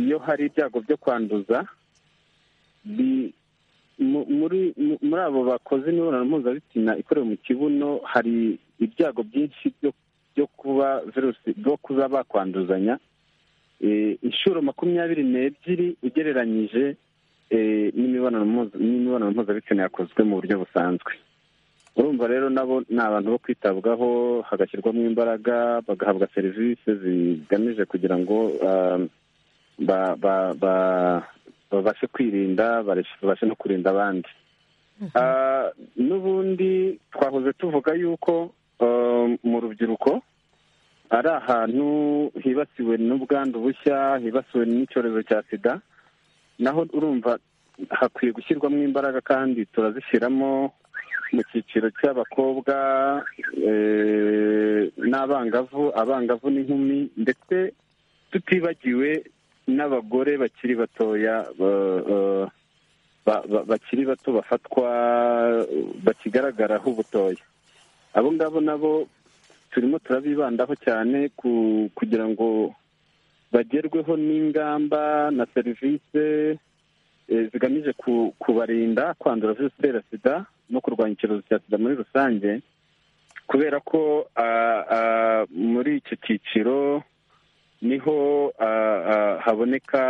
iyo hari ibyago byo kwanduza muri abo bakoze imibonano mpuzabitsina ikorewe mu kibuno hari ibyago byinshi byo kuba virusi byo kuba bakwanduzanya inshuro makumyabiri n'ebyiri ugereranyije n'imibonano mpuzabitsina yakozwe mu buryo busanzwe urumva rero nabo ni abantu bo kwitabwaho hagashyirwamo imbaraga bagahabwa serivisi zigamije kugira ngo babashe kwirinda babashe no kurinda abandi n'ubundi twahoze tuvuga yuko mu rubyiruko ari ahantu hibasiwe n'ubwandu bushya hibasiwe n'icyorezo cya sida naho urumva hakwiye gushyirwamo imbaraga kandi turazishyiramo mu cyiciro cy'abakobwa n'abangavu abangavu n'inkumi ndetse tutibagiwe n'abagore bakiri batoya bakiri bato bafatwa bakigaragaraho ubutoya abo ngabo nabo turimo turabibandaho cyane kugira ngo bagerweho n'ingamba na serivisi zigamije kubarinda kwandura virusi itera sida no kurwanya icyorezo cya sida muri rusange kubera ko muri icyo cyiciro niho haboneka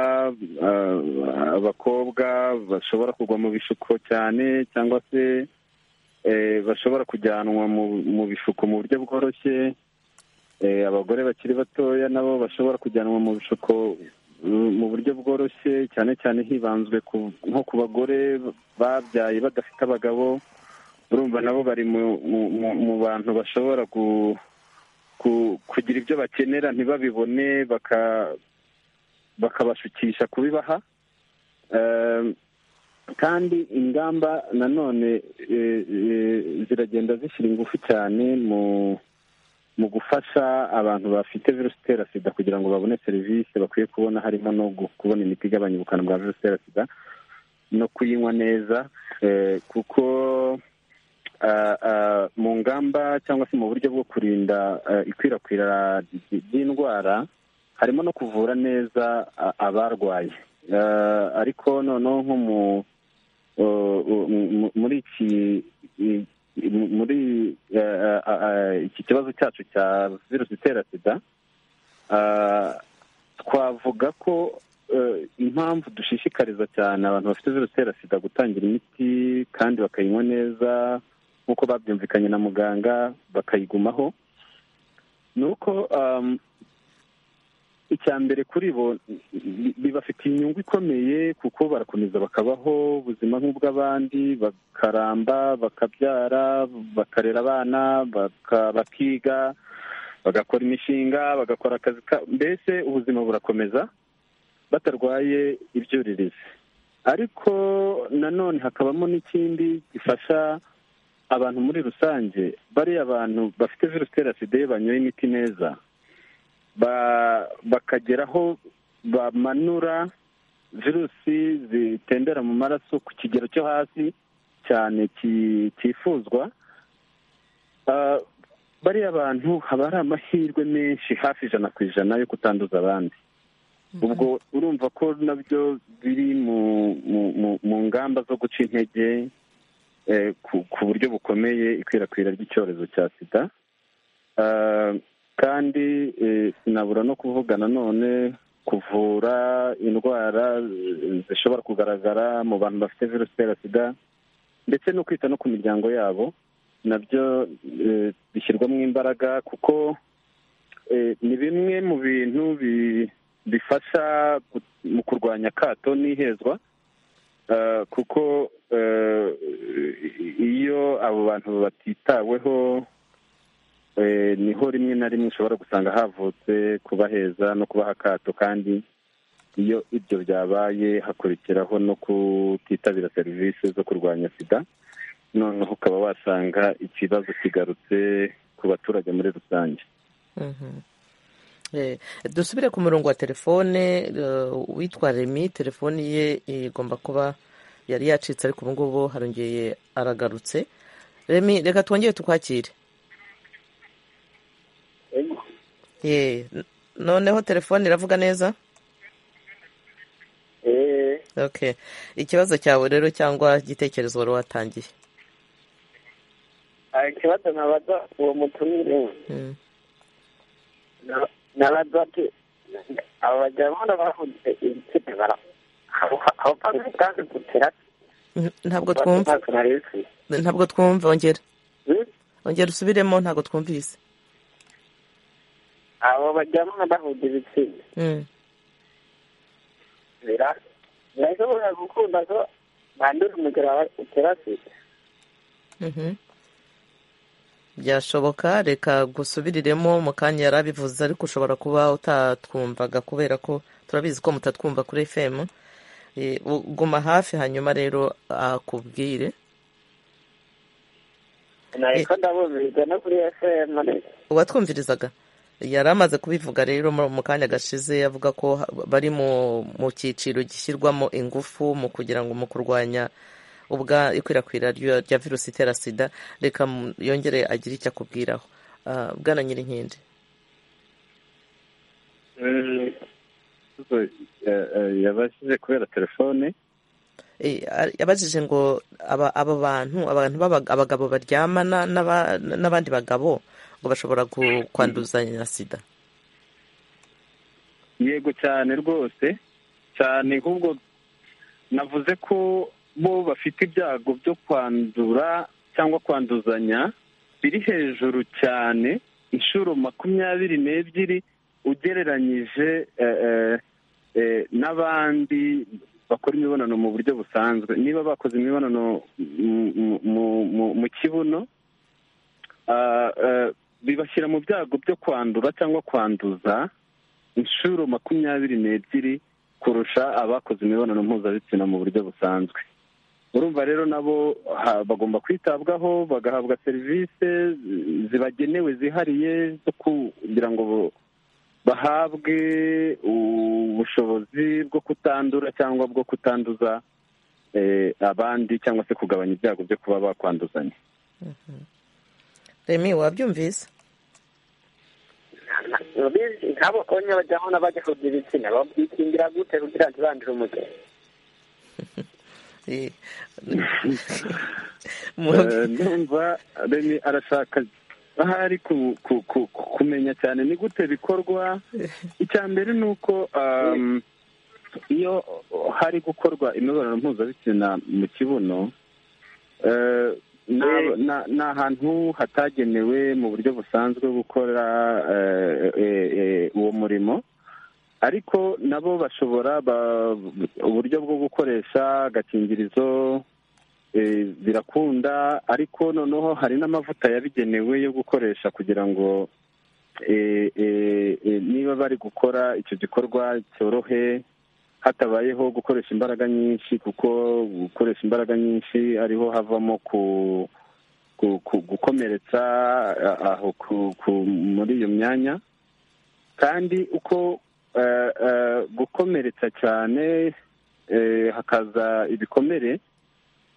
abakobwa bashobora kugwa mu bishuko cyane cyangwa se bashobora kujyanwa mu bishuko mu buryo bworoshye abagore bakiri batoya nabo bashobora kujyanwa mu bishuko mu buryo bworoshye cyane cyane hibanzwe nko ku bagore babyaye badafite abagabo urumva nabo bari mu bantu bashobora kugira ibyo bakenera ntibabibone bakabashukisha kubibaha kandi ingamba nanone ziragenda zishyira ingufu cyane mu mu gufasha abantu bafite virusi itera sida kugira ngo babone serivisi bakwiye kubona harimo no kubona imiti igabanya ubukana bwa virusi itera sida no kuyinywa neza kuko mu ngamba cyangwa se mu buryo bwo kurinda ikwirakwira ry'indwara harimo no kuvura neza abarwaye ariko noneho nko muri iki muri iki kibazo cyacu cya virusi itera sida twavuga ko impamvu dushishikariza cyane abantu bafite virusi itera sida gutangira imiti kandi bakayinywa neza nk'uko babyumvikanye na muganga bakayigumaho ni uko icya mbere kuri bo bibafitiye inyungu ikomeye kuko barakomeza bakabaho ubuzima nk'ubw'abandi bakaramba bakabyara bakarera abana bakiga bagakora imishinga bagakora akazi mbese ubuzima burakomeza batarwaye ibyuririzi ariko nanone hakabamo n'ikindi gifasha abantu muri rusange bariya abantu bafite virusi itera sida iyo banyoye imiti neza bakagera aho bamanura virusi zitembera mu maraso ku kigero cyo hasi cyane cyifuzwa bariya bantu haba hari amahirwe menshi hafi ijana ku ijana yo kutanduza abandi ubwo urumva ko nabyo biri mu ngamba zo guca intege ku buryo bukomeye ikwirakwira ry'icyorezo cya sida kandi sinabura no kuvuga nanone kuvura indwara zishobora kugaragara mu bantu bafite virusi itera sida ndetse no kwita no ku miryango yabo nabyo bishyirwamo imbaraga kuko ni bimwe mu bintu bifasha mu kurwanya akato n'ihezwa kuko iyo abo bantu batitaweho niho rimwe na rimwe ushobora gusanga havutse kubaheza no kubaha akato kandi iyo ibyo byabaye hakurikiraho no kutitabira serivisi zo kurwanya sida noneho ukaba wasanga ikibazo kigarutse ku baturage muri rusange dusubire ku murongo wa telefone witwa remi telefoni ye igomba kuba yari yacitse ariko ubu ngubu harongeye aragarutse remi reka twongere tukwakire noneho telefone iravuga neza ikibazo cyawe rero cyangwa igitekerezo wari watangiye ikibazo ntabaza uwo mutumire n'abadwate abajyana bahuze ibitsina bara aho panze kandi gutera ntabwo twumva ntabwo twumva ongera ongera usubiremo ntabwo twumvise abo bajyana bahuze ibitsina bira birashobora gukunda ko bandura umugero utera sida byashoboka reka gusubiriremo mu kanya yari abivuze ariko ushobora kuba utatwumvaga kubera ko turabizi ko mutatwumva kuri efemu guma hafi hanyuma rero akubwire uwatwumvirizaga yari amaze kubivuga rero mu kanya gashize avuga ko bari mu cyiciro gishyirwamo ingufu mu kugira ngo mu kurwanya ubwa ikwirakwira rya virusi itera sida reka yongere agire icyo akubwiraho bwana nyirinkindi yabajije kubera telefone yabajije ngo aba bantu abantu abagabo baryamana n'abandi bagabo ngo bashobora kwanduzanya sida yego cyane rwose cyane ahubwo navuze ko bo bafite ibyago byo kwandura cyangwa kwanduzanya biri hejuru cyane inshuro makumyabiri n'ebyiri ugereranyije n'abandi bakora imibonano mu buryo busanzwe niba bakoze imibonano mu kibuno bibashyira mu byago byo kwandura cyangwa kwanduza inshuro makumyabiri n'ebyiri kurusha abakoze imibonano mpuzabitsina mu buryo busanzwe urumva rero nabo bagomba kwitabwaho bagahabwa serivisi zibagenewe zihariye zo kugira ngo bahabwe ubushobozi bwo kutandura cyangwa bwo kutanduza abandi cyangwa se kugabanya ibyago byo kuba bakwanduzanya remi wabyumvise nk'abo konye bajyaho n'abajya kugira ibitsina babikingira gute kugira ngo ntibandure umugeni numva remi arashaka ahari kumenya cyane ni gute bikorwa icya mbere ni uko iyo hari gukorwa imibonano mpuzabitsina mu kibuno ni ahantu hatagenewe mu buryo busanzwe gukora uwo murimo ariko nabo bashobora uburyo bwo gukoresha agakingirizo birakunda ariko noneho hari n'amavuta yabigenewe yo gukoresha kugira ngo niba bari gukora icyo gikorwa cyorohe hatabayeho gukoresha imbaraga nyinshi kuko gukoresha imbaraga nyinshi ariho havamo ku gukomeretsa aho muri iyo myanya kandi uko gukomeretsa cyane hakaza ibikomere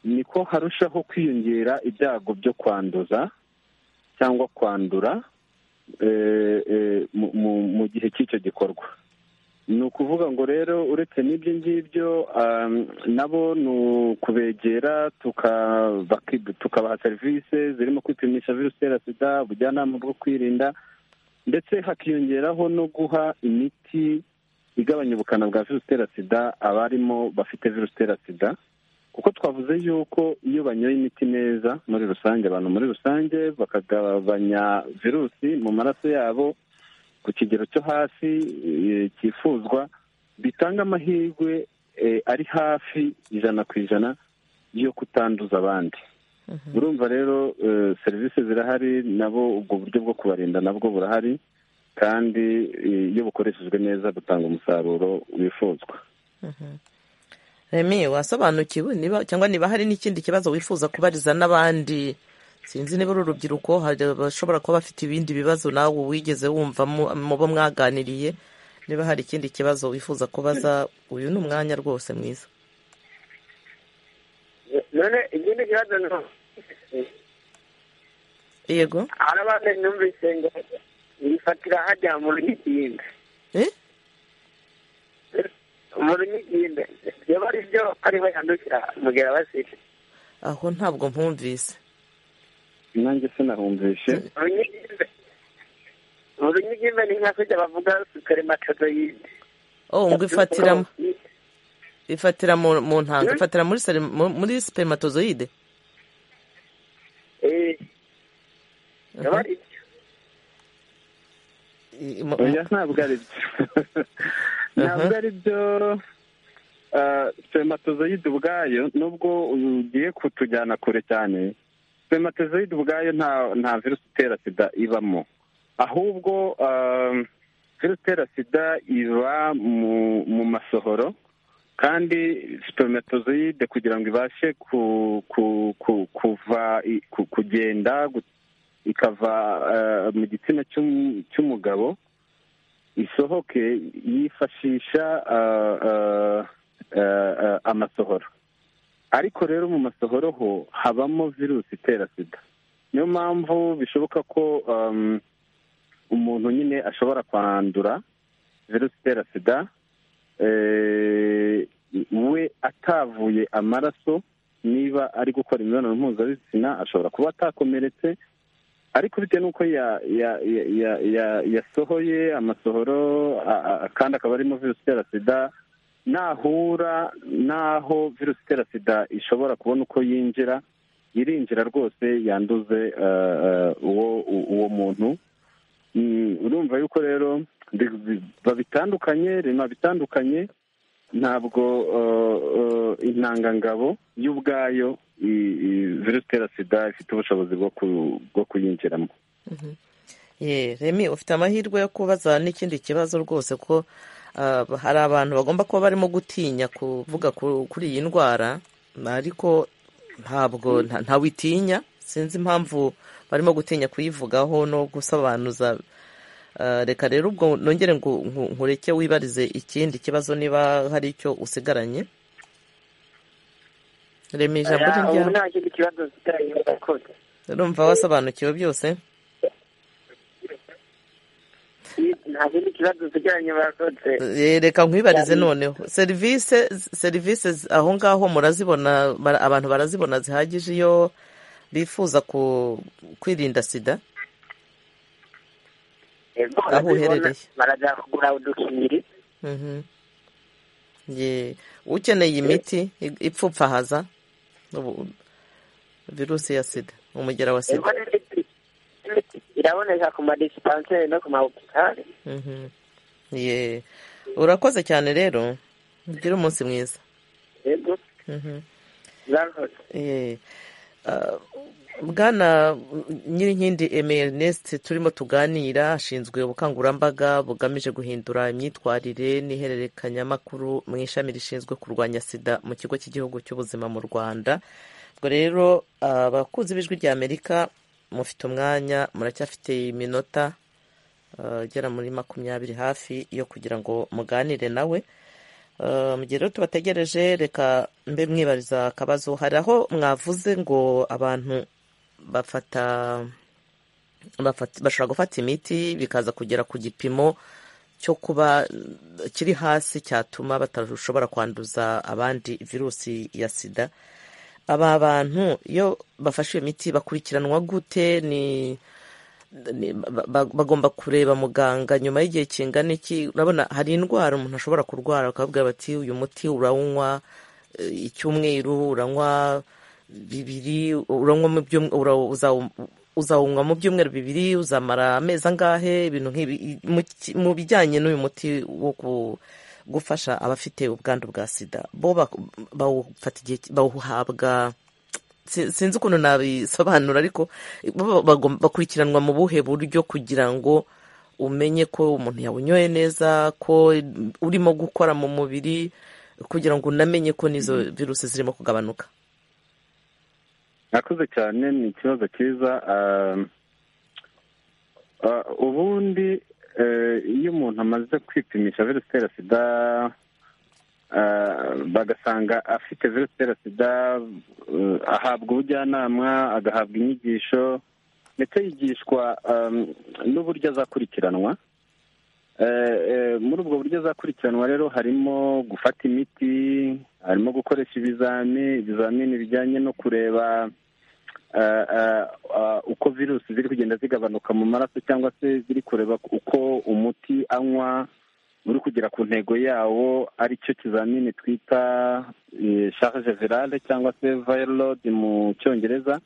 niko harushaho kwiyongera ibyago byo kwanduza cyangwa kwandura mu gihe cy'icyo gikorwa ni ukuvuga ngo rero uretse n'ibyo ngibyo nabo ni ukubegera tukabaha serivisi zirimo kwipimisha virusi itera sida ubujyanama bwo kwirinda ndetse hakiyongeraho no guha imiti igabanya ubukana bwa virusi itera sida abarimo bafite virusi itera sida kuko twavuze yuko iyo banyoye imiti neza muri rusange abantu muri rusange bakagabanya virusi mu maraso yabo ku kigero cyo hasi cyifuzwa bitanga amahirwe ari hafi ijana ku ijana yo kutanduza abandi urumva rero serivisi zirahari nabo ubwo buryo bwo kubarinda nabwo burahari kandi iyo bukoreshejwe neza butanga umusaruro wifuzwa remi wasobanukiwe niba cyangwa niba hari n'ikindi kibazo wifuza kubariza n'abandi sinzi niba uri urubyiruko bashobora kuba bafite ibindi bibazo nawe wigeze wumva mubo mwaganiriye niba hari ikindi kibazo wifuza kubaza uyu ni umwanya rwose mwiza none ikindi kibazo ni yego hari abandi numvise ngo bifatira hajya mu runyigimbe mu runyigimbe byaba ari byo ariho yandukira mu gihe abasire aho ntabwo mpumvise nanjye sinahumvishe runyigimbe mu runyigimbe ni nka kujya bavuga superimatozoyide oh ngo ifatiramo ifatira mu ntanga ifatira muri seri- mu- muri spermatozoide eh byaba ari byo I- mu- oya ntabwo ari byo ntabwo ari byo Ah, spermatozoide ubwayo nubwo ugiye kutujyana kure cyane spermatozoide ubwayo nta nta virusi itera sida ibamo ahubwo ah, virusi itera sida iba mu mu masohoro kandi spermatozoide kugira ngo ibashe ku ku ku kuva i- ku- kugenda gu- ikava ah, mu gitsina cy'um- cy'umugabo isohoke yifashisha ah, ah, ah, ah, amasohoro ariko rero mu masohoro ho habamo virusi itera sida niyo mpamvu bishoboka ko um, umuntu nyine ashobora kwandura virusi itera sida eh, we atavuye amaraso niba ari gukora imibonano mpuzabitsina ashobora kuba atakomeretse ariko bitewe n'uko ya- ya- ya- ya- ya- yasohoye amasohoro a- a- kandi akaba arimo virusi itera sida nahura n'aho virusi itera sida ishobora kubona uko yinjira irinjira rwose yanduze eh, eh, uwo u- uwo muntu Mm, urumva yuko rero bi- bi- babitandukanye rema bitandukanye ntabwo eh, eh, intangangabo y'ubwayo i- i- virusi itera sida ifite ubushobozi bwo ku- bwo kuyinjiramo Ye, remi ufite amahirwe yo kubaza n'ikindi kibazo rwose ko ah, hari abantu bagomba kuba barimo gutinya kuvuga ku- kuri iyi ndwara ariko ntabwo nta- ntawitinya sinzi impamvu barimo gutinya kuyivugaho no gusobanuza Ah, reka rero ubwo nongere ngo nku- nkureke wibarize ikindi kibazo niba hari icyo usigaranye remi ijambo ni ubu ryawe nta kindi kibazo zitari yakoze urumva wasobanukiwe byose nta kindi kibazo zitari yakoze Eh, reka nkwibarize noneho serivisi serivisi z- aho ngaho murazibona bara- abantu barazibona zihagije iyo bifuza ku- kwirinda sida ego Aho barazibona uherereye. baraza kugura udukingiri Mhm. Ye, ukeneye imiti i- ipfupfahaza ubu- virusi ya sida umugera wa ego sida n'imiti imiti iraboneka ku madisipanseri no ku mahopitali Mhm. Ye, urakoze cyane rero ugire umunsi mwiza ego Mhm. zarakoze Eh, ah, bwana nyirinkindi Aimé Ernest turimo tuganira ashinzwe ubukangurambaga bugamije guhindura imyitwarire n'ihererekanyamakuru mu ishami rishinzwe kurwanya sida mu kigo cy'igihugu cy'ubuzima mu rwanda ubwo rero ah, abakunzi b'ijwi rya amerika mufite umwanya muracyafite iminota ah, igera muri makumyabiri hafi yo kugira ngo muganire nawe Eh, mu gihe rero tubategereje reka mbe mwibariza akabazo hari aho mwavuze ngo abantu bafata bafata- bashobora gufata imiti bikaza kugera ku gipimo cyo kuba eh, kiri hasi cyatuma batashobora kwanduza abandi virusi ya sida aba bantu iyo bafashe iyo miti bakurikiranwa gute ni ni- ba- ba- bagomba kureba muganga nyuma y'igihe kingana iki urabona hari indwara umuntu ashobora kurwara bakabwira bati uyu muti urawunywa eh, icyumweru uranywa bibiri uranywa mu byum- ura- uzawu- uzawunywa mu byumweru bibiri uzamara amezi angahe ibintu nk'ibi mu ki- mu bijyanye n'uyu muti wo ku- gufasha abafite ubwandu bwa sida bo bak- bawufata igihe ki- bawuhabwa si- sinzi ukuntu nabisobanura ariko bo bagom- bakurikiranwa mu buhe buryo kugira ngo umenye ko umuntu yawunyoye neza ko urimo gukora mu mubiri kugira ngo unamenye ko n'izo virusi zirimo kugabanuka mwakoze cyane ni ikibazo cyiza ah, ah, ubundi eh, iyo umuntu amaze kwipimisha virusi itera sida ah, bagasanga afite virusi itera sida eh, ahabwa ubujyanama agahabwa inyigisho ndetse yigishwa ah, n'uburyo azakurikiranwa Eh, eh, muri ubwo buryo azakurikiranwa rero harimo gufata imiti harimo gukoresha ibizami ibizamini bijyanye no kureba eh, eh, eh, uko virusi ziri kugenda zigabanuka mu maraso cyangwa se ziri kureba uko umuti anywa uri kugera ku ntego yawo ari cyo kizamini twita eh, charge virale cyangwa se viral load mu cyongereza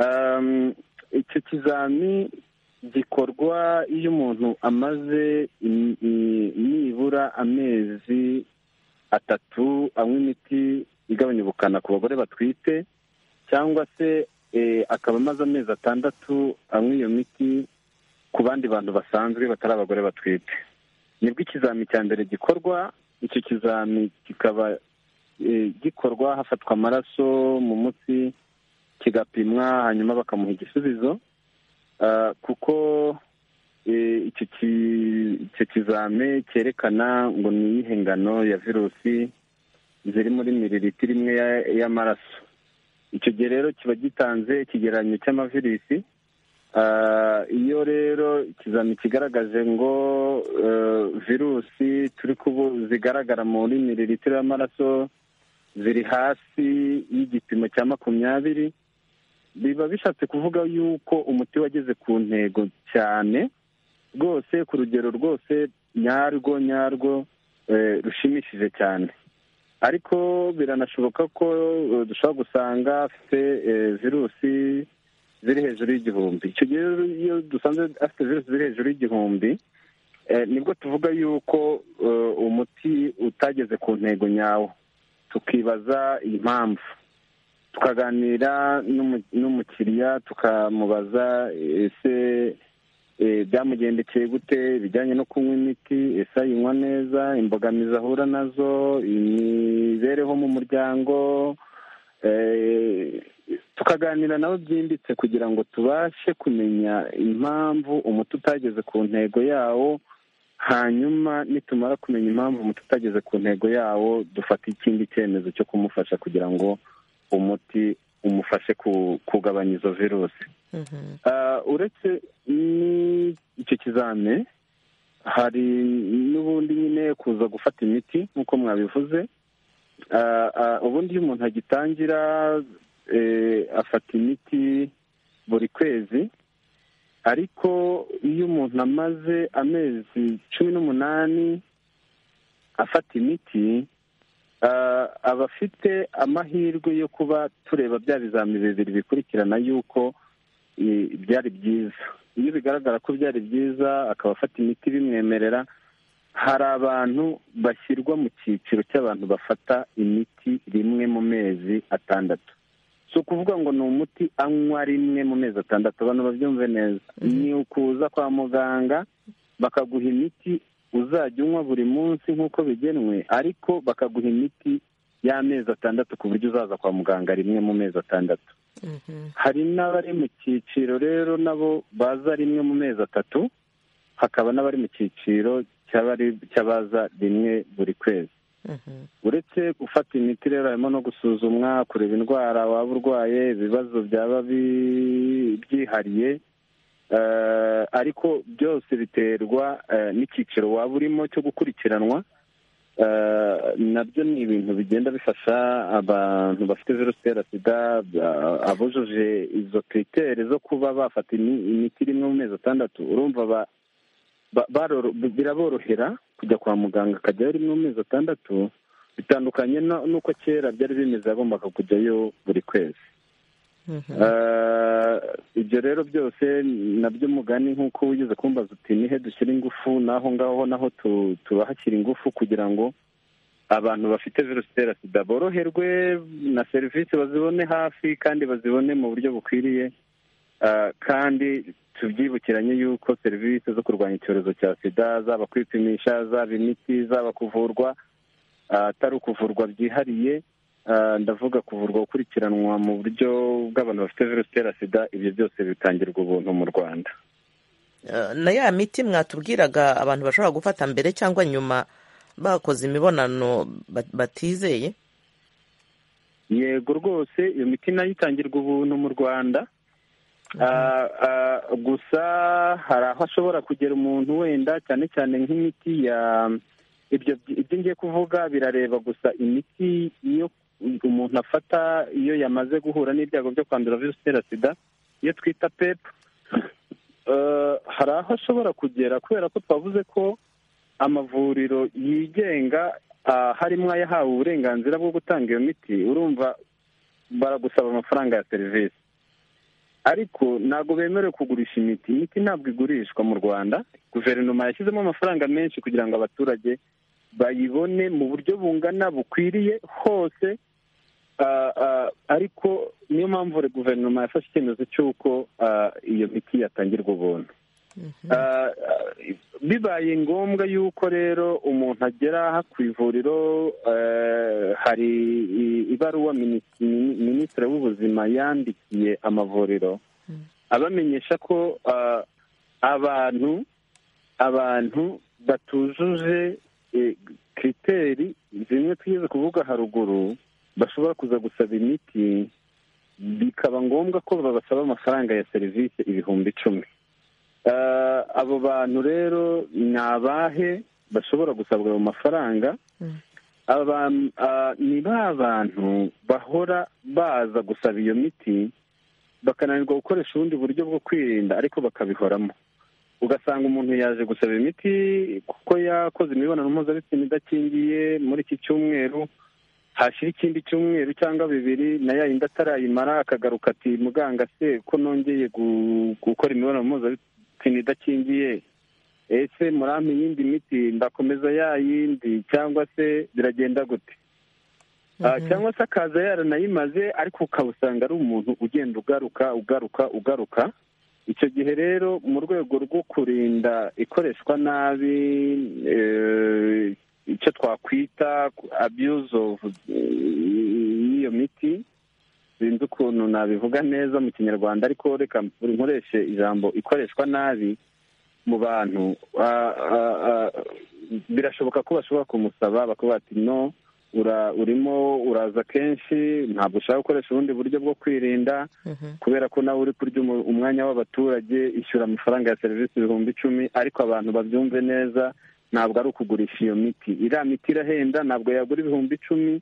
Um, icyo kizami gikorwa iyo umuntu amaze im- i- nibura amezi atatu anywa imiti igabanya ubukana ku bagore batwite cyangwa se eh, akaba amaze amezi atandatu anywa iyo miti ku bandi bantu basanzwe batari abagore batwite nibwo ikizami cya mbere gikorwa icyo kizami kikaba eh, gikorwa hafatwa amaraso mu mutsi kigapimwa hanyuma bakamuha igisubizo Ah, kuko eh, icyo ki- icyo kizame cyerekana ngo ni iyihe ngano ya virusi ziri muri miriritiro imwe ya- y'amaraso icyo gihe rero kiba gitanze ikigereranyo cy'amavirisi Ah, iyo rero ikizami kigaragaje ngo eh, virusi turi kubu zigaragara muri miriritiro y'amaraso ziri hasi y'igipimo cya makumyabiri biba bishatse kuvuga yuko umuti wageze ku ntego cyane rwose ku rugero rwose nyarwo nyarwo eh, rushimishije cyane ariko biranashoboka ko eh, dushobora gusanga afite eh, virusi ziri hejuru y'igihumbi icyo gihe rero iyo dusanze afite virusi ziri hejuru y'igihumbi eh, nibwo tuvuga yuko eh, umuti utageze ku ntego nyawo tukibaza impamvu tukaganira n'umu- n'umukiriya tukamubaza ese eh, byamugendekeye gute bijyanye no kunywa imiti ese ayinywa neza imbogamizi ahura nazo imibereho mu muryango eh, tukaganira nawe byimbitse kugira ngo tubashe kumenya impamvu umuti utageze ku ntego yawo hanyuma nitumara kumenya impamvu umuti utageze ku ntego yawo dufata ikindi cyemezo cyo kumufasha kugira ngo umuti umufashe ku- kugabanya izo virusi Ah, uretse n'icyo kizame hari n'ubundi nyine kuza gufata imiti nk'uko mwabivuze Ah, ah, ubundi iyo umuntu agitangira eh, afata imiti buri kwezi ariko iyo umuntu amaze amezi cumi n'umunani afata imiti ah, aba afite amahirwe yo kuba tureba bya bizami bibiri bikurikirana yuko eh, byari byiza iyo bigaragara ko byari byiza akaba afata imiti bimwemerera hari abantu bashyirwa mu cyiciro cy'abantu bafata imiti rimwe mu mezi atandatu si ukuvuga ngo ni umuti anywa rimwe mu mezi atandatu abantu babyumve neza ni ukuza kwa muganga bakaguha imiti uzajya unywa buri munsi nk'uko bigenwe ariko bakaguha imiti y'amezi atandatu ku buryo uzaza kwa muganga rimwe mu mezi atandatu hari n'abari mu cyiciro rero nabo baza rimwe mu mezi atatu hakaba n'abari mu cyiciro cy'abari- cy'abaza rimwe buri kwezi uretse gufata imiti rero harimo no gusuzumwa kureba indwara waba urwaye ibibazo byaba bi- byihariye Eh, ariko byose biterwa eh, n'icyiciro waba urimo cyo gukurikiranwa nabyo ni ibintu bigenda bifasha abantu bafite virusi itera sida abujuje izo kiriteri zo kuba bafata imiti rimwe mu mezi atandatu urumva biraborohera kujya kwa muganga akajyayo rimwe mu mezi atandatu bitandukanye n'uko kera byari bimeze yagombaga kujyayo buri kwezi ibyo rero byose nabyo mugani nk'uko wigeze kumbaza uti nihe dushyira ingufu n'aho ngaho naho tubahashyira ingufu kugira ngo abantu bafite virusi itera sida boroherwe na serivisi bazibone hafi kandi bazibone mu buryo bukwiriye kandi tubyibukiranye yuko serivisi zo kurwanya icyorezo cya sida zaba kwipimisha zaba imiti zaba kuvurwa atari ukuvurwa byihariye ndavuga kuvurwa gukurikiranwa mu buryo bw'abantu bafite virusi itera sida ibyo byose bitangirwa ubuntu mu rwanda na ya miti mwatubwiraga abantu bashobora gufata mbere cyangwa nyuma bakoze imibonano batizeye yego rwose iyo miti nayo itangirwa ubuntu mu rwanda gusa hari aho ashobora kugera umuntu wenda cyane cyane nk'imiti ya ibyo ibyo ngiye kuvuga birareba gusa imiti iyo umuntu afata iyo yamaze guhura n'ibyago byo kwandura virusi itera sida iyo twita pepu hari aho ashobora kugera kubera ko twavuze ko amavuriro yigenga harimo ayahawe uburenganzira bwo gutanga iyo miti urumva baragusaba amafaranga ya serivisi ariko ntabwo bemerewe kugurisha imiti imiti ntabwo igurishwa mu rwanda guverinoma yashyizemo amafaranga menshi kugira ngo abaturage bayibone mu buryo bungana bukwiriye hose ariko niyo mpamvu guverinoma yafashe icyemezo cy'uko iyo miti yatangirwa ubuntu bibaye ngombwa y'uko rero umuntu agera aha ku ivuriro hari ibaruwa minisitiri w'ubuzima yandikiye amavuriro abamenyesha ko abantu abantu batujuje kiriteri zimwe tugeze kuvuga haruguru bashobora kuza gusaba imiti bikaba ngombwa ko babasaba amafaranga ya serivisi ibihumbi icumi abo bantu rero ni abahe bashobora gusabwa ayo mafaranga ni ba bantu bahora baza gusaba iyo miti bakananirwa gukoresha ubundi buryo bwo kwirinda ariko bakabihoramo ugasanga umuntu yaje gusaba imiti kuko yakoze imibonano mpuzabitsina idakingiye muri iki cyumweru hashyira ikindi cyumweru cyangwa bibiri na yayindi atarayimara akagaruka ati muganga se ko nongeye gukora imibonano mpuzabitsina idakingiye ese murampa iyindi miti ndakomeza yayindi cyangwa se biragenda gute cyangwa se akaza yaranayimaze ariko ukaba usanga ari umuntu ugenda ugaruka ugaruka ugaruka icyo gihe rero mu rwego rwo kurinda ikoreshwa nabi icyo twakwita abuse of y'iyo miti sinzi ukuntu nabivuga neza mu kinyarwanda ariko reka nkoreshe ijambo ikoreshwa nabi mu bantu birashoboka ko bashobora kumusaba bakavuga ati no urimo uraza kenshi ntabwo ushaka gukoresha ubundi buryo bwo kwirinda kubera ko nawe uri kurya umwanya w'abaturage ishyura amafaranga ya serivisi ibihumbi icumi ariko abantu babyumve neza ntabwo ari ukugurisha iyo miti iriya miti irahenda ntabwo yagura ibihumbi icumi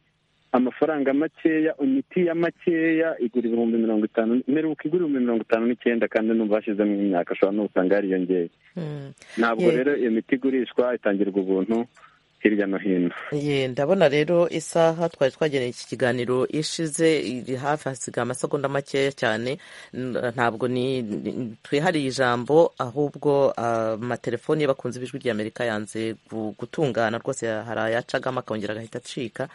amafaranga makeya imiti ya makeya igura ibihumbi mirongo itanu mperuka igura ibihumbi mirongo itanu n'icyenda kandi n'ubu hashyizemo imyaka ashobora no gusanga yariyongeye ntabwo rero iyo miti igurishwa itangirwa ubuntu hirya no hino ndabona rero isaha twari twageneye iki kiganiro ishize iri hafi hasigaye amasegonda makeya cyane ntabwo twihariye ijambo ahubwo amatelefoni y'abakunzi b'ijwi ry'amerika yanze gutungana rwose hari ayacagamo akongera agahita acika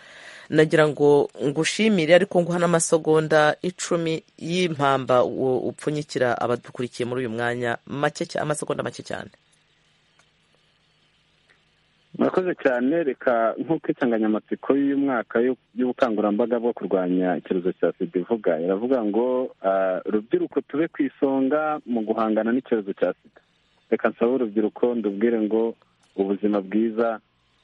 nagira ngo ngushimire ariko nguha n'amasegonda icumi y'impamba upfunyikira abadukurikiye muri uyu mwanya amasegonda make cyane murakoze cyane reka nk'uko insanganyamatsiko y'uyu mwaka y'ubukangurambaga bwo kurwanya icyorezo cya sida ivuga iravuga ngo rubyiruko tube ku isonga mu guhangana n'icyorezo cya sida reka nsabe urubyiruko ndubwire ngo ubuzima bwiza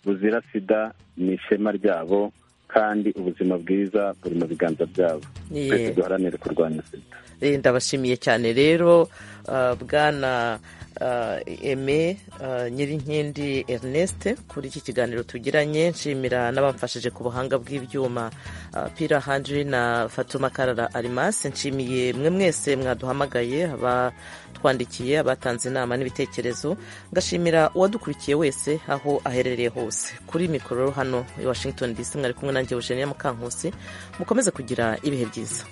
buzira sida ni ishema ryabo kandi ubuzima bwiza buri mu biganza byabo twese duharanire kurwanya sida ndabashimiye cyane rero bwana eme nyirinkindi erneste kuri iki kiganiro tugiranye nshimira n'abamfashije ku buhanga bw'ibyuma pira hanjiri na fatuma karara arimasi nshimiye mwe mwese mwaduhamagaye abatwandikiye abatanze inama n'ibitekerezo ngashimira uwadukurikiye wese aho aherereye hose kuri mikoro hano i washington dc mwari kumwe nanjye eugenia mukankusi mukomeze kugira ibihe byiza